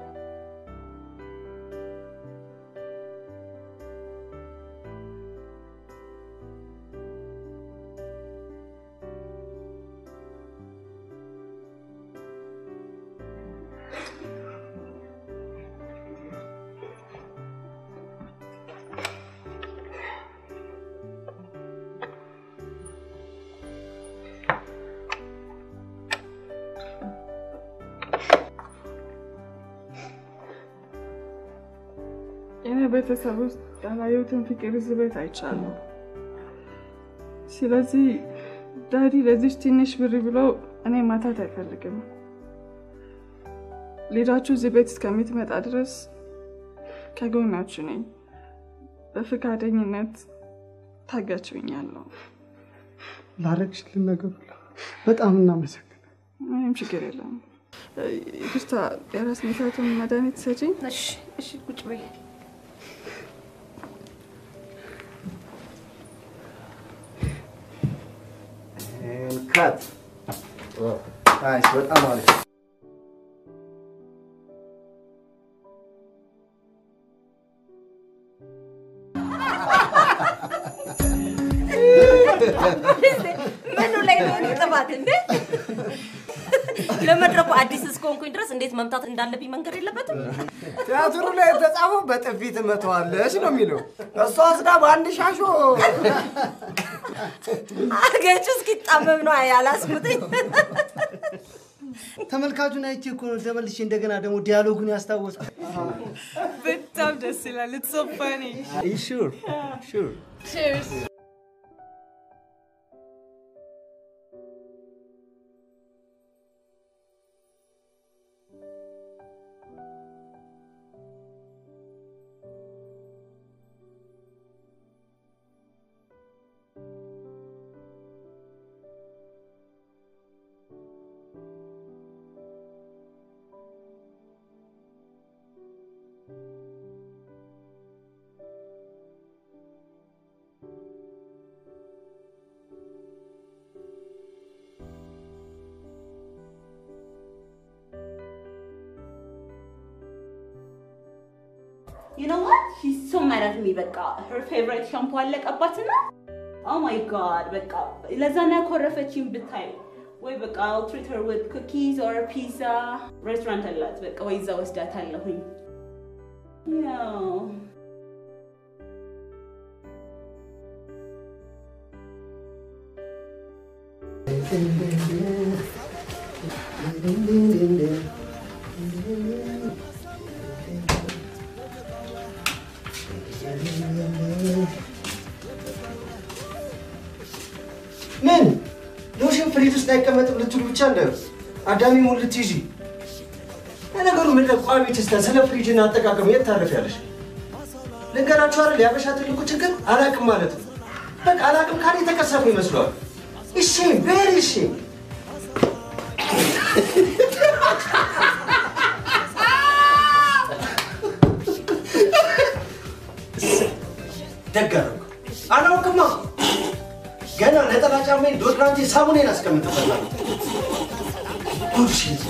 የኔ ቤተሰብ ውስጥ ያላየሁትን ፍቅር እዚህ ቤት አይቻለሁ። ስለዚህ ዳዲ ለዚች ትንሽ ብር ብሎ እኔ ማታት አይፈልግም። ልጃችሁ እዚህ ቤት እስከምትመጣ ድረስ ከጎናችሁ ነኝ። በፈቃደኝነት ታጋችሁኛለሁ። ላረግሽልን ነገር ሁሉ በጣም እናመሰግናለን። ምንም ችግር የለም። ይቅርታ፣ የራስ ምታቱን መድኃኒት ሰጪኝ። እሺ፣ እሺ፣ ቁጭ በይ። ካት ናይስ፣ በጣም አሪፍ። ምኑ ላይ ነው እኔ ጥፋት እንዴ? ለመድረኩ አዲስ እስከሆንኩኝ ድረስ እንዴት መምታት እንዳለብኝ መንገድ የለበትም? ቲያትሩ ላይ የተጻፈው በጥፊ ትመታዋለች ነው የሚለው። እሷ ወስዳ በአንድ ሻሾ አገጩ እስኪጣመም ነው ያላስሙጥኝ። ተመልካቹን አይቼ እኮ ነው ተመልሼ እንደገና ደግሞ ዲያሎጉን ያስታወስ። በጣም ደስ ይላል። ኢትስ ሶ ፋኒ ሹር ሹር ቺርስ You know what? She's so mad at me. በቃ her favorite ሻምፖ አለቀባትና oh my god በቃ ለዛ ነው ያኮረፈችኝ ብታይ ወይ በቃ I'll treat her with cookies or pizza ሬስቶራንት አላት በቃ ወይ እዛ ወስዳታለሁኝ ያው ምን ሎሽን ፍሪጅ ውስጥ አይቀመጥም ልትሉ ብቻ እንደ አዳሚ ሙሉ ልትይዢ ለነገሩ ምንድን ነው ቋሚ ትስታ ስለ ፍሪጅና አጠቃቀም የት ታረፊያለሽ? ልንገራችሁ አይደል የአበሻ ትልቁ ችግር አላቅም ማለት ነው። በቃ አላቅም ካለ የተቀሰፉ ይመስለዋል። እሺ ቬሪ እሺ ደግ አደረኩ። አላውቅማ ገና ነጠላ ጫማዬን ዶድራንቴ ሳሙኔን አስቀምጥበታለሁ። ቡልሺት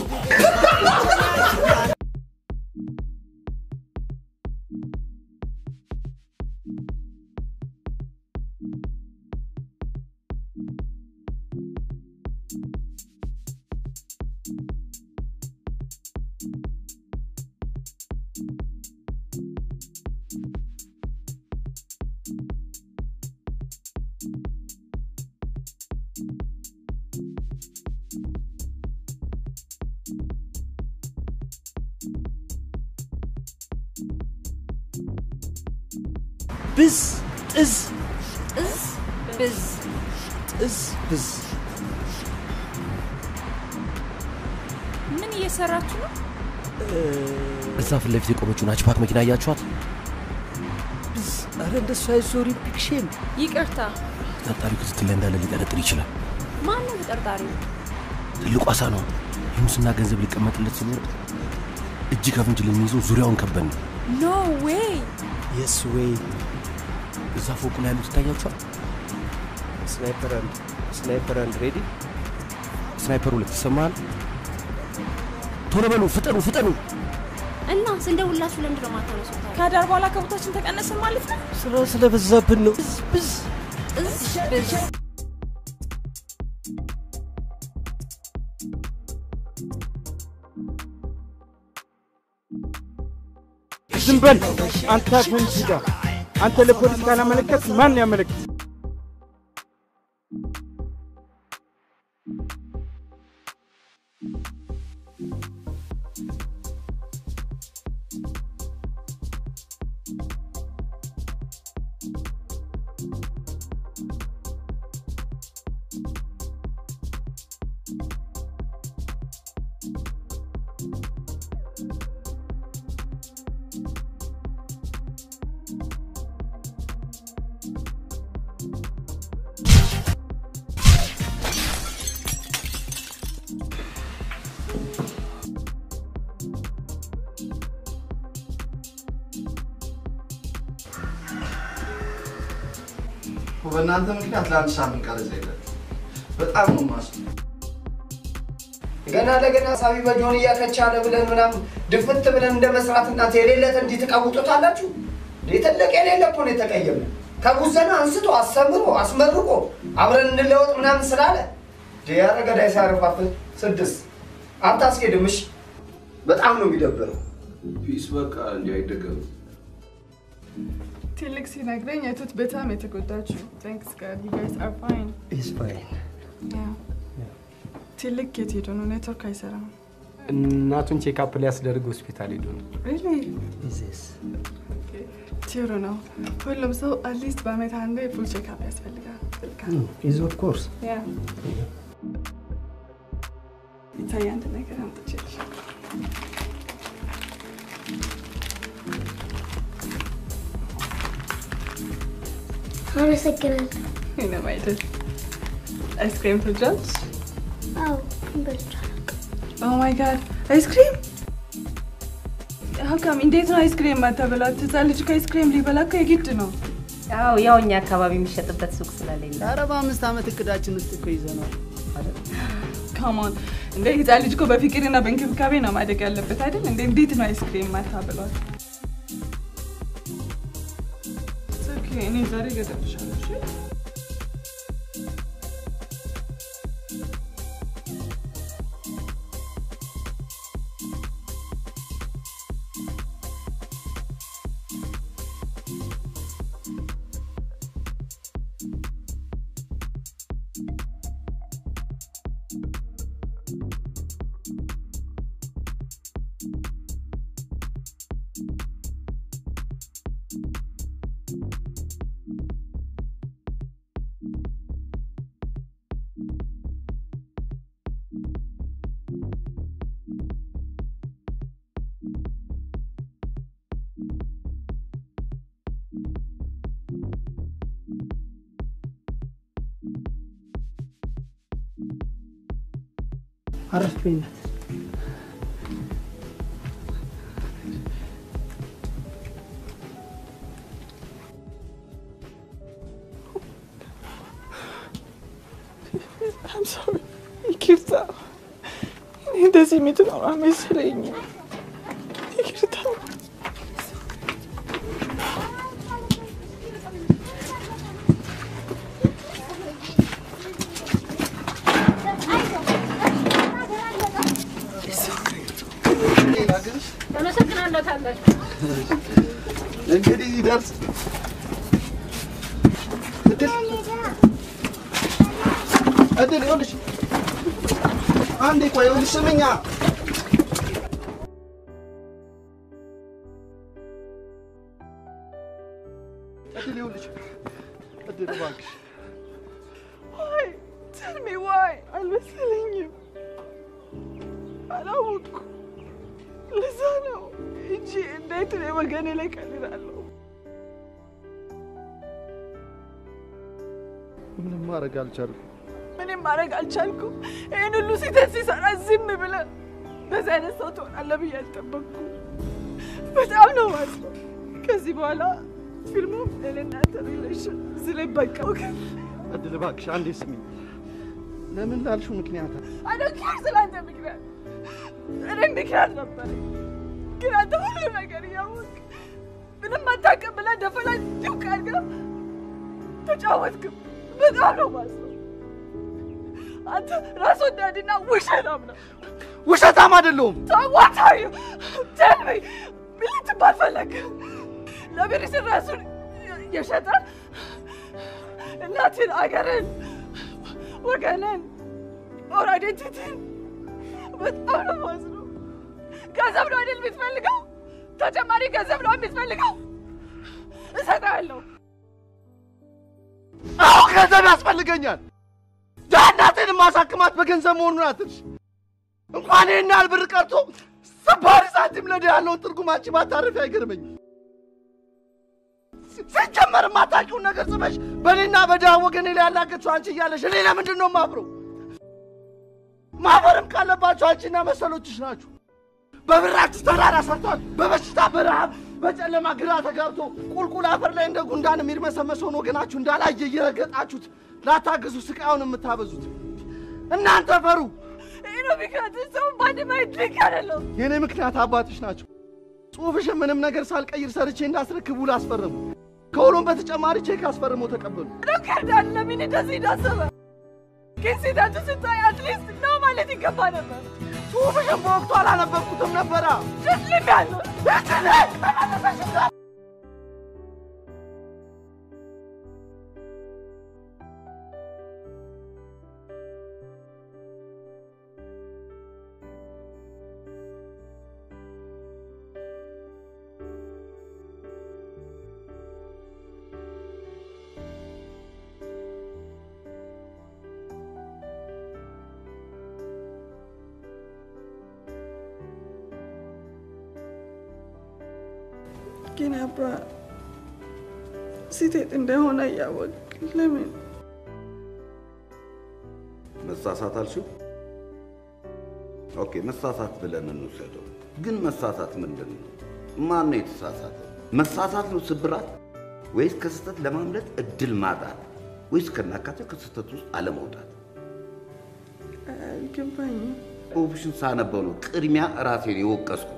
ብዝ ጥዝ ጥዝ ብዝ ጥዝ ብዝ ምን እየሰራችሁ ነው? እዛ ፊት ለፊት የቆመችውን ሃችባክ መኪና እያችኋት? ብዝ አረ እንደሱ አይዞሪ ቢግ ሼም ይቅርታ፣ ተጠርጣሪው ክትትል ላይ እንዳለ ሊጠረጥር ይችላል። ማን ነው ተጠርጣሪው? ትልቁ አሳ ነው። የሙስና ገንዘብ ሊቀመጥለት ሲኖር እጅ ከፍንጅ ልንይዘው ዙሪያውን ከበን ነው። ኖ ዌይ የስ ዌይ እዛ ፎቁ ላይ ያሉት ይታያችኋል። ስናይፐር አንድ ስናይፐር አንድ ሬዲ ስናይፐር ሁለት ይሰማሃል? ቶሎ በሉ፣ ፍጠኑ፣ ፍጠኑ። እና ስንደውላችሁ ለምንድን ነው የማታነሱት? ከዳር በኋላ ከቦታችን ተቀነስን ማለት ነው? ስራ ስለበዛብን ነው። ብዝ ጥዝ ብዝ ዝም በል አንተ አፍህን ዝጋ። አንተ ለፖሊስ ካላመለከት ማን ያመለክት? በእናንተ ምክንያት ለአንድ ሳምንት ቀረጻ የለም። በጣም ነው ማስነ ገና ለገና ሳቢ በጆንያ ከቻለ ብለን ምናምን ድፍት ብለን እንደ መስራት እናንተ የሌለት እንዲህ ትቀውጡታላችሁ። እንዴ ትልቅ የሌለ እኮ ነው የተቀየመ። ከጉዘና አንስቶ አስተምሮ አስመርቆ አብረን እንለወጥ ምናምን ስላለ ዲያረ ገዳይ ሲያረፋፍን ስድስት አታስኬድም። እሺ በጣም ነው የሚደብረው። ፒስ በቃ እንዲህ አይደገምም። ትልቅ ሲነግረኝ የቱት በጣም የተጎዳችው ታንክስ ጋድ ዩ ጋይስ አር ፋይን ኢስ ፋይን ትልቅ የት ሄዶ ነው? ኔትወርክ አይሰራም። እናቱን ቼክአፕ ሊያስደርግ ሆስፒታል ሄዶ ነው። ሪሊ ጥሩ ነው። ሁሉም ሰው አትሊስት በአመት አንዴ ፉል ቼክአፕ ያስፈልጋል። ኢዝ ኦፍ ኮርስ ያ ይታይ አንድ ነገር አምጥቼልሻለሁ። አመሰግናለሁ። ምንም አይደል። አይስክሪም ትወጃለሽ? አዎ በልቼ ኦ ማይ ጋድ አይስክሪም ሀካም እንዴት ነው አይስክሪም ማታበላት? ህፃን ልጅ ከአይስክሪም ሊበላ እኮ የግድ ነው። አዎ ያው እኛ አካባቢ የሚሸጥበት ሱቅ ስለሌለ ኧረ በአምስት ዓመት እቅዳችን ውስጥ እኮ ይዘነዋል። ካሞን እንደ ህፃን ልጅ እኮ በፍቅርና በእንክብካቤ ነው ማደግ ያለበት አይደል? እንደ እንዴት ነው አይስክሪም ማታበሏት? ኦኬ እኔ ዛሬ እገዛልሻለሁ። እሺ አረፍ በይነት። I'm sorry. ይቅርታ። እኔ እንደዚህ የምትኖር አልመሰለኝም። ይቅርታ። አመሰግናለሁ ታላቅ እንግዲህ ይደርስ እድል እድል ይኸውልሽ፣ አንዴ ቆይ፣ ይኸውልሽ ስምኛ እድል ይኸውልሽ፣ እድል እባክሽ ዋይ tell me why አልመሰለኝም። አላወቅኩም። ለዛ ነው እንጂ እንዴት እኔ ወገኔ ላይ ቀልዳለሁ። ምንም ማድረግ አልቻልኩም። ምንም ማድረግ አልቻልኩም። ይህን ሁሉ ስህተት ሲሰራ ዝም ብለህ በዚህ አይነት ሰው ትሆናለህ ብዬ አልጠበቅኩም። በጣም ነው ማለት ከዚህ በኋላ ፊልሙ ለእናንተ ሪሌሽን እዚህ ላይ በቃ እድል እባክሽ አንዴ ስሚ። ለምን ላልሽው ምክንያት አዶኪር ስለአንተ ምክንያት እኔ ምክንያት ነበረኝ፣ ግን አንተ ሁሉ ነገር እያወቅ ምንም አታውቅም ብለህ ደፈላ እንዲሁ ቃልጋ ተጫወትክም። በጣም ነው ማስበው። አንተ ራስ ወዳድና ውሸታም ነው። ውሸታም አይደለሁም። ታዋታዩ ተልቤ ምን ልትባል ፈለግ? ለብር ስል ራሱን የሸጠ እናትን፣ አገርን፣ ወገንን ኦር አይዴንቲቲን በጣም ነው ማዝነው። ገንዘብ ነው አይደል የምትፈልገው? ተጨማሪ ገንዘብ ነው የምትፈልገው? እሰጥሃለሁ። አዎ ገንዘብ ያስፈልገኛል። ዳናቴን ማሳክማት በገንዘብ መሆኑን አትርሽ። እንኳን ይህን ያህል ብር ቀርቶ ስባሪ ሳንቲም ለድ ያለውን ትርጉም አንቺ ባታርፊ አይገርመኝም። ሲጀመር የማታውቂውን ነገር ጽፈሽ በእኔና በድሃ ወገኔ ላይ ያላገችው አንቺ እያለሽ እኔ ለምንድን ነው ማፍረው? ማፈርም ካለባቸው አንቺና መሰሎችሽ ናችሁ። በብራችሁ ተራራ ሰርቷል፣ በበሽታ በረሃብ በጨለማ ግራ ተጋብቶ ቁልቁል አፈር ላይ እንደ ጉንዳን የሚርመሰመሰውን ወገናችሁ እንዳላየ እየረገጣችሁት ላታግዙ ስቃዩን የምታበዙት እናንተ ፈሩ። ይህ ነው ምክንያት። ሰው በአንድ ማየት ልክ አይደለም። የእኔ ምክንያት አባትሽ ናቸው። ጽሑፍሽን ምንም ነገር ሳልቀይር ሰርቼ እንዳስረክቡ ላስፈርሙ። ከሁሉም በተጨማሪ ቼክ አስፈርሞ ተቀበሉ። ዶክተር ዳለምን እንደዚህ እንዳሰበ ግን ሴታችሁ ስታይ አትሊስት ነው ማለት ይገባ ነበር። ጽሑፍሽን በወቅቱ አላነበብኩትም ነበራ። ልም ያለው ግን አባ ስህተት እንደሆነ እያወቅ ለምን መሳሳት አልሽው? ኦኬ መሳሳት ብለን እንውሰደው። ግን መሳሳት ምንድን ነው? ማን ነው የተሳሳተው? መሳሳት ነው ስብራት ወይስ ከስህተት ለማምለጥ እድል ማጣት ወይስ ከናካቴው ከስህተት ውስጥ አለመውጣት? አልገባኝም። ጽሑፍሽን ሳነበው ነው ቅድሚያ ራሴን የወቀስኩት።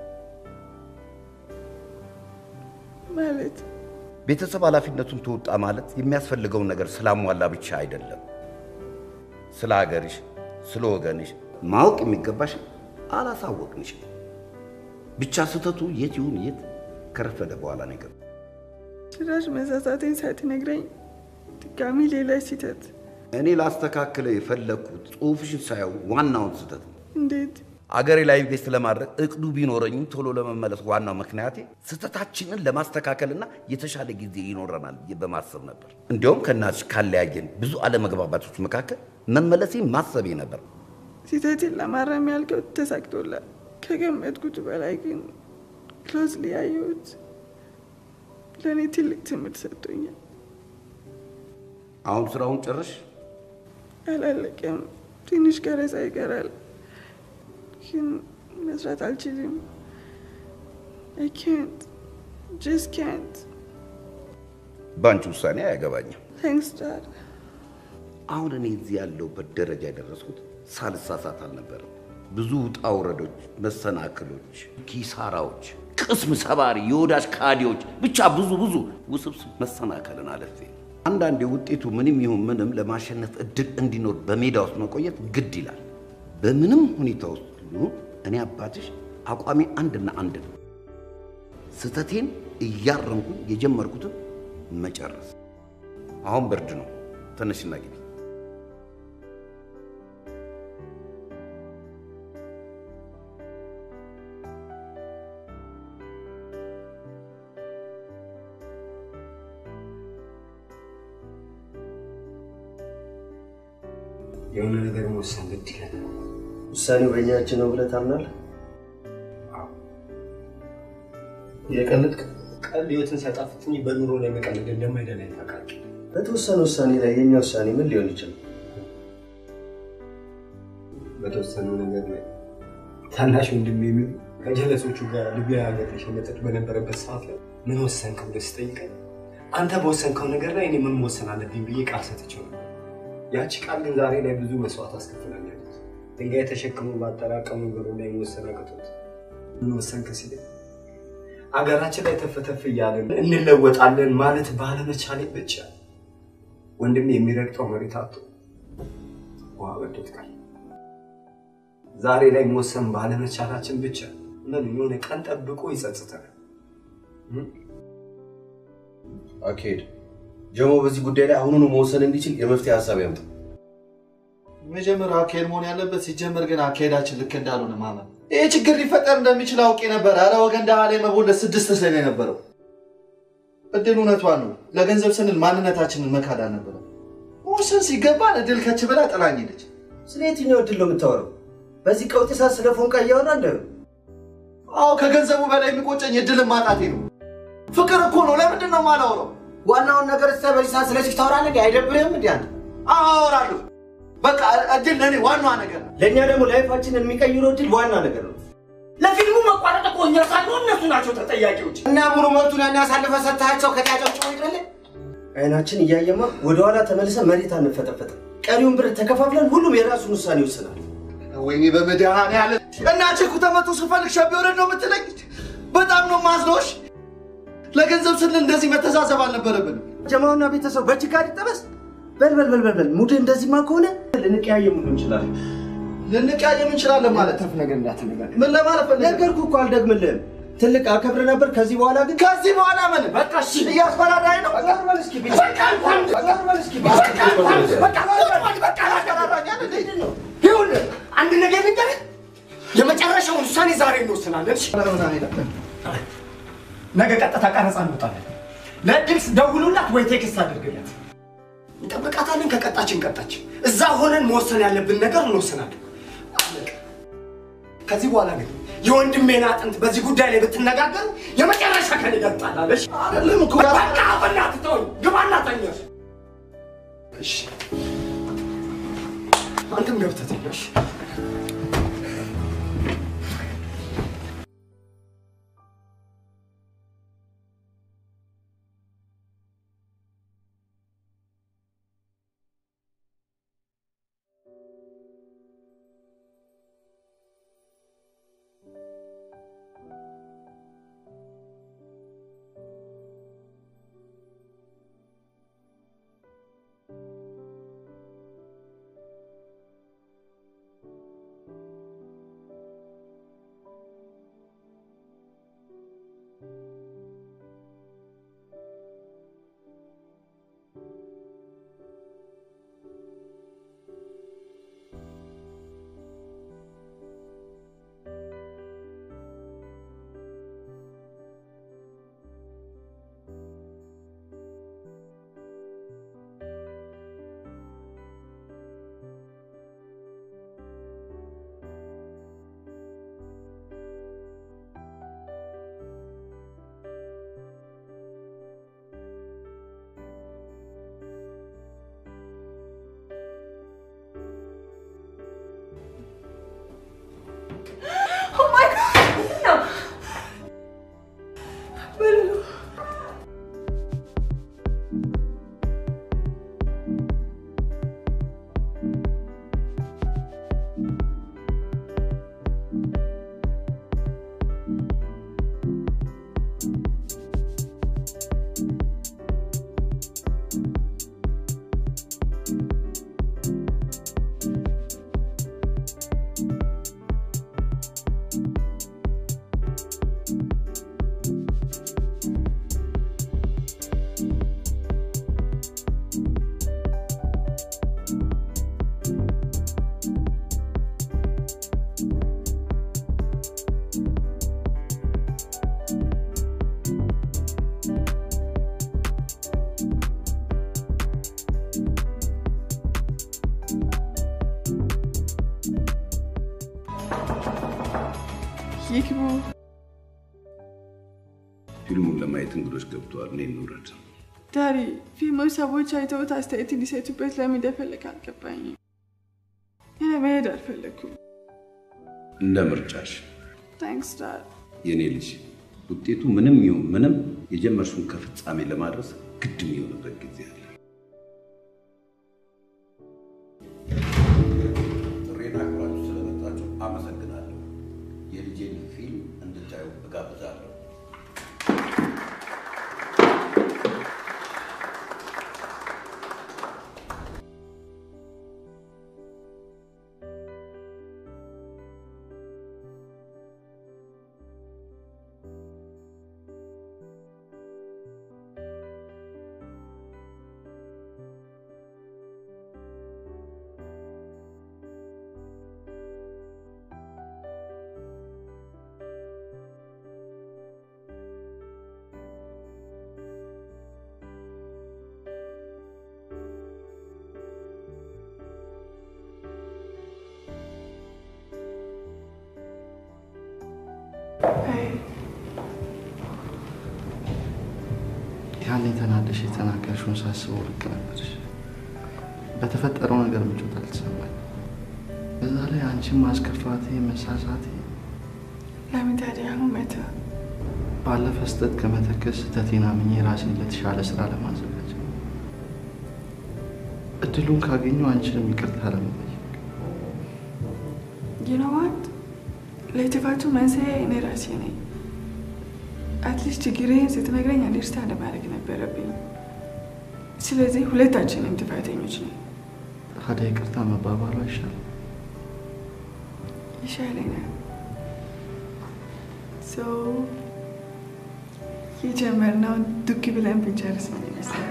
ማለት ቤተሰብ ኃላፊነቱን ተወጣ ማለት የሚያስፈልገውን ነገር ስላሟላ ብቻ አይደለም። ስለ ሀገርሽ፣ ስለ ወገንሽ ማወቅ የሚገባሽ አላሳወቅንሽም። ብቻ ስህተቱ የት ይሁን የት ከረፈደ በኋላ ነገር ጭራሽ መሳሳቴን ሳትነግረኝ ድጋሚ ሌላ ስህተት። እኔ ላስተካክለ የፈለግኩት ጽሑፍሽን ሳየው ዋናውን ስህተት ነው። እንዴት? አገሬ ላይ ኢንቨስት ለማድረግ እቅዱ ቢኖረኝም ቶሎ ለመመለስ ዋናው ምክንያቴ ስህተታችንን ለማስተካከልና የተሻለ ጊዜ ይኖረናል ብዬ በማሰብ ነበር። እንዲያውም ከእናትሽ ካለያየን ብዙ አለመግባባቶች መካከል መመለሴ ማሰቤ ነበር። ስህተትን ለማረም ያልከው ተሳክቶላል። ከገመትኩት በላይ ግን ክሎዝሊ ያየሁት ለእኔ ትልቅ ትምህርት ሰጥቶኛል። አሁን ስራውን ጨረሽ? አላለቀም። ትንሽ ቀረጻ ይቀራል፣ ግን መስራት አልችልም። አይ ካንት ጀስት ካንት። በአንቺ ውሳኔ አያገባኝም። ታንክስ ዳድ። አሁን እኔ እዚህ ያለሁበት ደረጃ የደረስኩት ሳልሳሳት አልነበረም። ብዙ ውጣ ውረዶች፣ መሰናክሎች፣ ኪሳራዎች፣ ቅስም ሰባሪ የወዳጅ ካዲዎች፣ ብቻ ብዙ ብዙ ውስብስብ መሰናከልን አለፌ አንዳንዴ ውጤቱ ምንም ይሁን ምንም ለማሸነፍ እድል እንዲኖር በሜዳ ውስጥ መቆየት ግድ ይላል። በምንም ሁኔታ ውስጥ ይሁን እኔ አባትሽ አቋሚ አንድና አንድ ነው። ስህተቴን እያረምኩኝ የጀመርኩትን መጨረስ። አሁን ብርድ ነው፣ ተነሽና ግቢ። የሆነ ነገር መወሰን ግድ ይለናል። ውሳኔው በእኛ እጅ ነው ብለህ ታምናለህ? የቀለድክ ቀልድ ህይወትን ሲያጣፍጥኝ በኑሮ ላይ መቀለድ እንደማይደላኝ ታውቃለህ። በተወሰነ ውሳኔ ላይ የኛ ውሳኔ ምን ሊሆን ይችላል? በተወሰነው ነገር ላይ ታናሽ ወንድሜ የሚሉ ከጀለሶቹ ጋር ሊቢያ ሀገር ሊሸመጠጥ በነበረበት ሰዓት ላይ ምን ወሰንክ ብለህ ስጠይቀኝ አንተ በወሰንከው ነገር ላይ እኔ ምን መወሰን አለብኝ ብዬ ቃል ሰጥቼው ነበር። ያቺ ቃል ግን ዛሬ ላይ ብዙ መስዋዕት አስከፍላኛለች። ድንጋይ ተሸክሞ ባጠራቀሙ ብሎ ላይ መወሰን አቅቶት ምን ወሰንክ ሲለኝ አገራችን ላይ ተፈተፍ እያለን እንለወጣለን ማለት ባለመቻሌ ብቻ ወንድሜ የሚረግጠው መሬት አጥቶ ውሃ በዶት ቀረ። ዛሬ ላይ መወሰን ባለመቻላችን ብቻ ምን የሆነ ቀን ጠብቆ ይጸጽተናል። አካሄድ ጀሞ በዚህ ጉዳይ ላይ አሁኑኑ መወሰን እንዲችል የመፍትሄ ሀሳብ ያምጣ። መጀመሪያ አካሄድ መሆን ያለበት ሲጀመር ግን አካሄዳችን ልክ እንዳልሆነ ማመን። ይህ ችግር ሊፈጠር እንደሚችል አውቄ ነበር። አረ ወገን ደሃ ላይ መቦለት ስድስት ስለ የነበረው እድል እውነቷን ነው። ለገንዘብ ስንል ማንነታችንን መካድ አልነበረም። መወሰን ሲገባን እድል ከች ብላ ጥላኝ ሄደች። ስለ የትኛው እድል ነው የምታወራው? በዚህ ቀውጢ ሰዓት ስለ ፎንቃ እያወራ እንደ አዎ ከገንዘቡ በላይ የሚቆጨኝ እድልን ማጣቴ ነው። ፍቅር እኮ ነው። ለምንድን ነው የማላወራው? ዋናውን ነገር እስከ በዚህ ሰዓት ስለዚህ ታወራለህ? እንዴ? አይደብርህም? እንዲ አንተ አዎ አወራለሁ። በቃ እድል ለእኔ ዋናዋ ነገር ነው። ለእኛ ደግሞ ላይፋችንን የሚቀይረው እድል ዋና ነገር ነው። ለፊልሙ መቋረጥ እኮ እኛ ሳንሆን እነሱ ናቸው ተጠያቂዎች። እና ሙሉ መብቱን ያን ያሳልፈ ሰጥሃቸው ከጫጨብጭቦ ይቅርልህ። አይናችን እያየማ ወደኋላ ተመልሰ መሬት አንፈጠፈጥም። ቀሪውን ብር ተከፋፍለን ሁሉም የራሱን ውሳኔ ይወስናል። ወይኔ በመድኃኒዓለም እናቴ እኮ ተመቶ ስፈልግ ሸቤ ወረድ ነው የምትለኝ? በጣም ነው ማዝኖሽ። ለገንዘብ ስንል እንደዚህ መተሳሰብ አልነበረብንም። ጀማውና ቤተሰብ በችጋር ይጠበስ። በል በል በል በል በል ሙድ እንደዚህማ ከሆነ ልንቀያየም ሁሉ እንችላለን። ልንቀያየም እንችላለን ማለት ተፍ ነገር እንዳትነጋገር። ምን ለማለት ፈልገህ? ነገርኩህ እኮ አልደግምልህም። ትልቅ አከብር ነበር። ከዚህ በኋላ ግን ከዚህ በኋላ ምን በቃ እሺ፣ እያስፈራራኝ ነው። ዞር በል እስኪ ቢል- ዞር በል እስኪ ቢል- ይኸውልህ አንድ ነገር ልንገርህ፣ የመጨረሻውን ውሳኔ ዛሬ እንወስናለን። እሺ? ነገ ቀጥታ ቀረጻ እንወጣለን። ለድምፅ ደውሉላት ወይ ቴክስት አድርግላት። እንጠብቃታለን። ከቀጣችን ቀጣች። እዛ ሆነን መወሰን ያለብን ነገር እንወስናለን። አለቀ። ከዚህ በኋላ ግን የወንድሜን አጥንት በዚህ ጉዳይ ላይ ብትነጋገሩ የመጨረሻ ከኔ ጋር ትጣላለሽ። አይደለም እኮ በቃ በእናትህ ተወኝ። ግባና ተኛ። እሺ፣ አንተም ገብተህ ተኛ። እሺ? Oh my God! ምንድን ነው? ምንድን ነው? ይግቡ። ፊልሙን ለማየት እንግዶች ገብተዋል። እኔ እንውረድ። ዳሪ ፊልሙ ሰዎች አይተውት አስተያየት እንዲሰጡበት ለምን እንደፈለግ አልገባኝም። እኔ መሄድ አልፈለግኩም። እንደ ምርጫሽ ታንክስ ዳድ። የኔ ልጅ። ውጤቱ ምንም ይሁን ምንም የጀመርሽውን ከፍጻሜ ለማድረስ ግድ የሚሆንበት ጊዜ አለ። ጥሬን አክብራችሁ ስለመጣችሁ አመሰግናለሁ። የልጄን ፊልም እንድታዩ እጋብዛለሁ። ያኔ ተናደሽ የተናገርሽውን ሳስበው ልክ ነበርሽ። በተፈጠረው ነገር ምቾት አልተሰማኝ። በዛ ላይ አንቺን ማስከፋቴ፣ መሳሳቴ ለምን ታዲያ አሁን መተ ባለፈ ስህተት ከመተከስ ስህተቴን አምኜ ራሴን ለተሻለ ስራ ለማዘጋጀት እድሉን ካገኘው አንቺንም ይቅርታ ለመጠየቅ ይነዋት ለጥፋቱ መንስኤ እኔ ራሴ ነኝ። አትሊስት ችግሬን ስትነግረኝ አንደርስታንድ ማድረግ ነበረብኝ። ስለዚህ ሁለታችንም ጥፋተኞች ነን። ታዲያ ይቅርታ መባባሉ አይሻልም? ይሻለኛል። ሰው የጀመርነውን ዱክ ብለን ብንጨርስ ነው ይመስላል።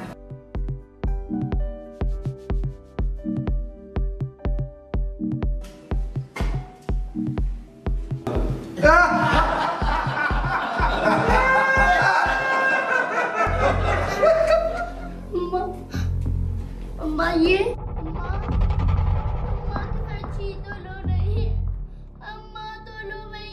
እማዬ እማ እማ ክፈቺ ቶሎ ነይ እማ ቶሎ በይ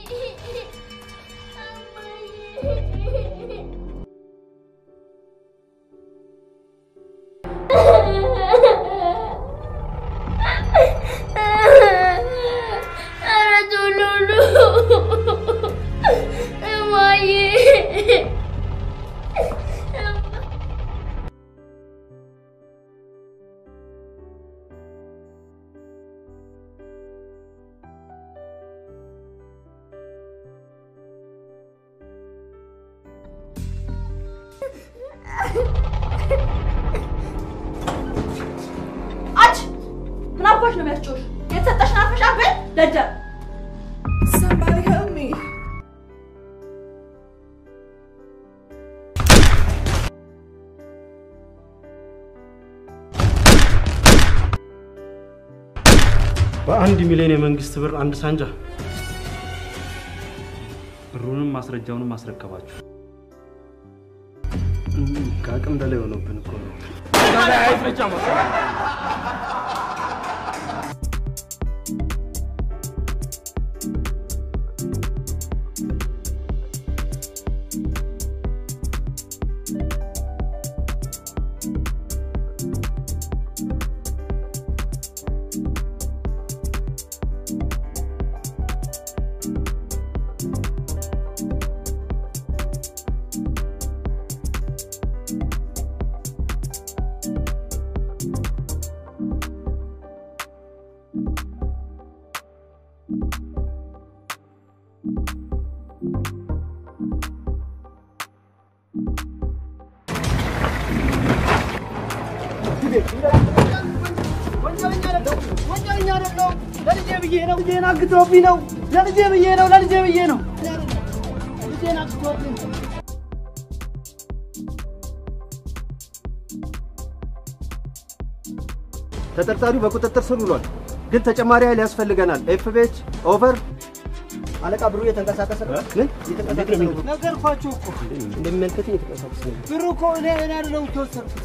ኧረ ቶሎ ኑ እማዬ አንቺ ምን አባሽ ነው የሚያስጮሽ? የተሰጠሽን አርፈሽ አትበይ ደደብ። Somebody help me. በአንድ ሚሊዮን የመንግስት ብር አንድ ሳንጃ ብሩንም ማስረጃውንም ማስረከባችሁ ከአቅም በላይ ሆኖብን እኮ ነው። ወንጀለኛ አይደለሁም። ለልጄ ብዬ ነው። ልጄን አግቶብኝ ነው። ለልጄ ብዬ ነው። ለልጄ ብዬ ነው። ልጄን አግቶብኝ ተጠርጣሪው በቁጥጥር ስር ውሏል፣ ግን ተጨማሪ ኃይል ያስፈልገናል። ኤፍቤች ኦቨር። አለቃ ብሩ እየተንቀሳቀሰ ነው። ምን እየተንቀሳቀሰ ነው? ነገርኳችሁ እኮ እንደሚመለከተኝ እየተንቀሳቀሰ ነው። ብሩ እኮ እኔ እኔ አይደለሁም የተወሰድኩት።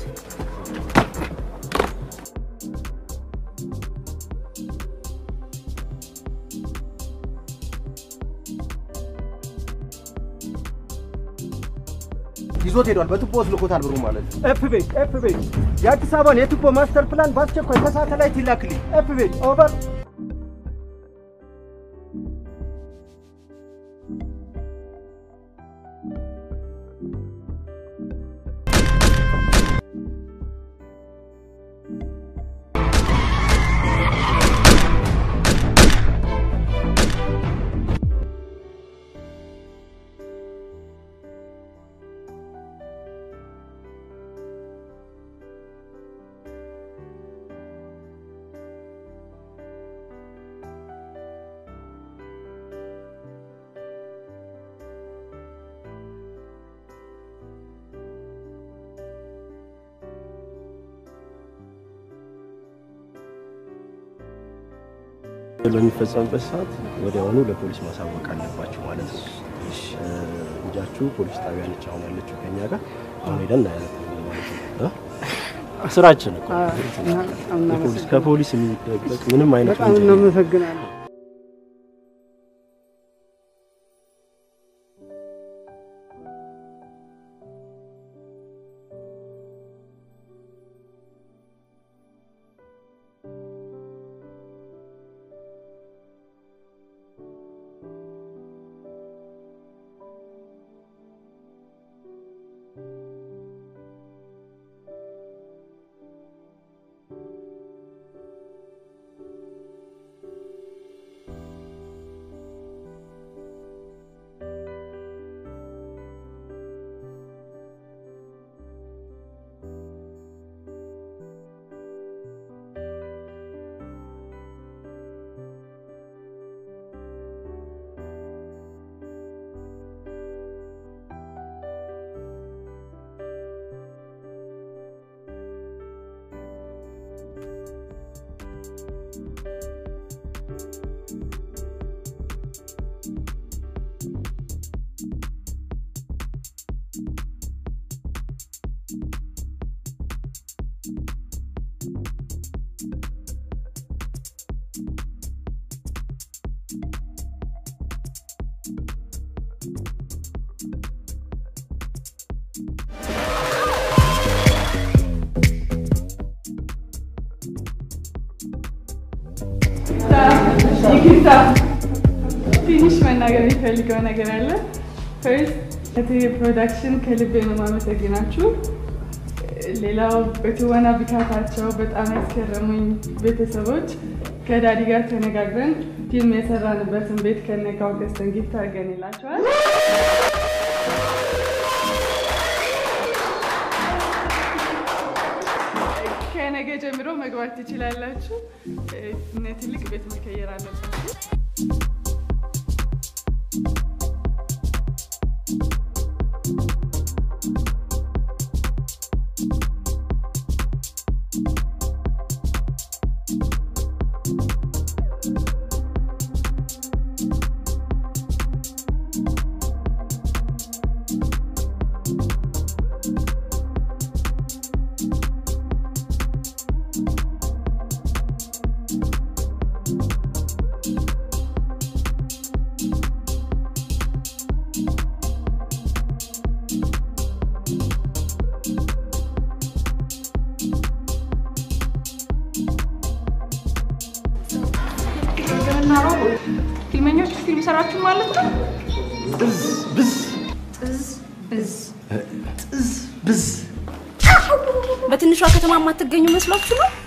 ይዞት ሄዷል። በቱቦ ውስጥ ልኮታል ብሩ ማለት ነው። ኤፍቤች ኤፍቤች የአዲስ አበባን የቱቦ ማስተር ፕላን በአስቸኳይ ከሳተላይት ይላክልኝ። ኤፍቤች ኦቨር። በሚፈጸምበት ሰዓት ወዲያውኑ ለፖሊስ ማሳወቅ አለባችሁ ማለት ነው። እ፣ ልጃችሁ ፖሊስ ጣቢያ ነች አሁን ያለችው ከኛ ጋር አሁን ሄደን እናያለን ማለት ነው። እ? ስራችን እኮ የፖሊስ ከፖሊስ የሚደበቅ ምንም አይነት በጣም ወንጀል የለም። እናመሰግናለን። ይቅርታ ትንሽ መናገር የሚፈልገው ነገር አለ። ፈርስት እትዬ ፕሮዳክሽን ከልቤ ነው የማመሰግናችሁ። ሌላው በትወና ብቃታቸው በጣም ያስገረሙኝ ቤተሰቦች ከዳዲ ጋር ተነጋግረን ፊልም የሰራንበትን ቤት ከነጋው ገዝተን ጊፍት አድርገንላቸዋል። ከነገ ጀምሮ መግባት ትችላላችሁ። እነ ትልቅ ቤት መቀየር አለባችሁ። ፊልመኞች ፊልም ሰራችሁ ማለት ነው? ብዝ ብዝ ጥዝ ብዝ ጥዝ ብዝ በትንሿ ከተማ የማትገኙ መስሏችሁ ነው?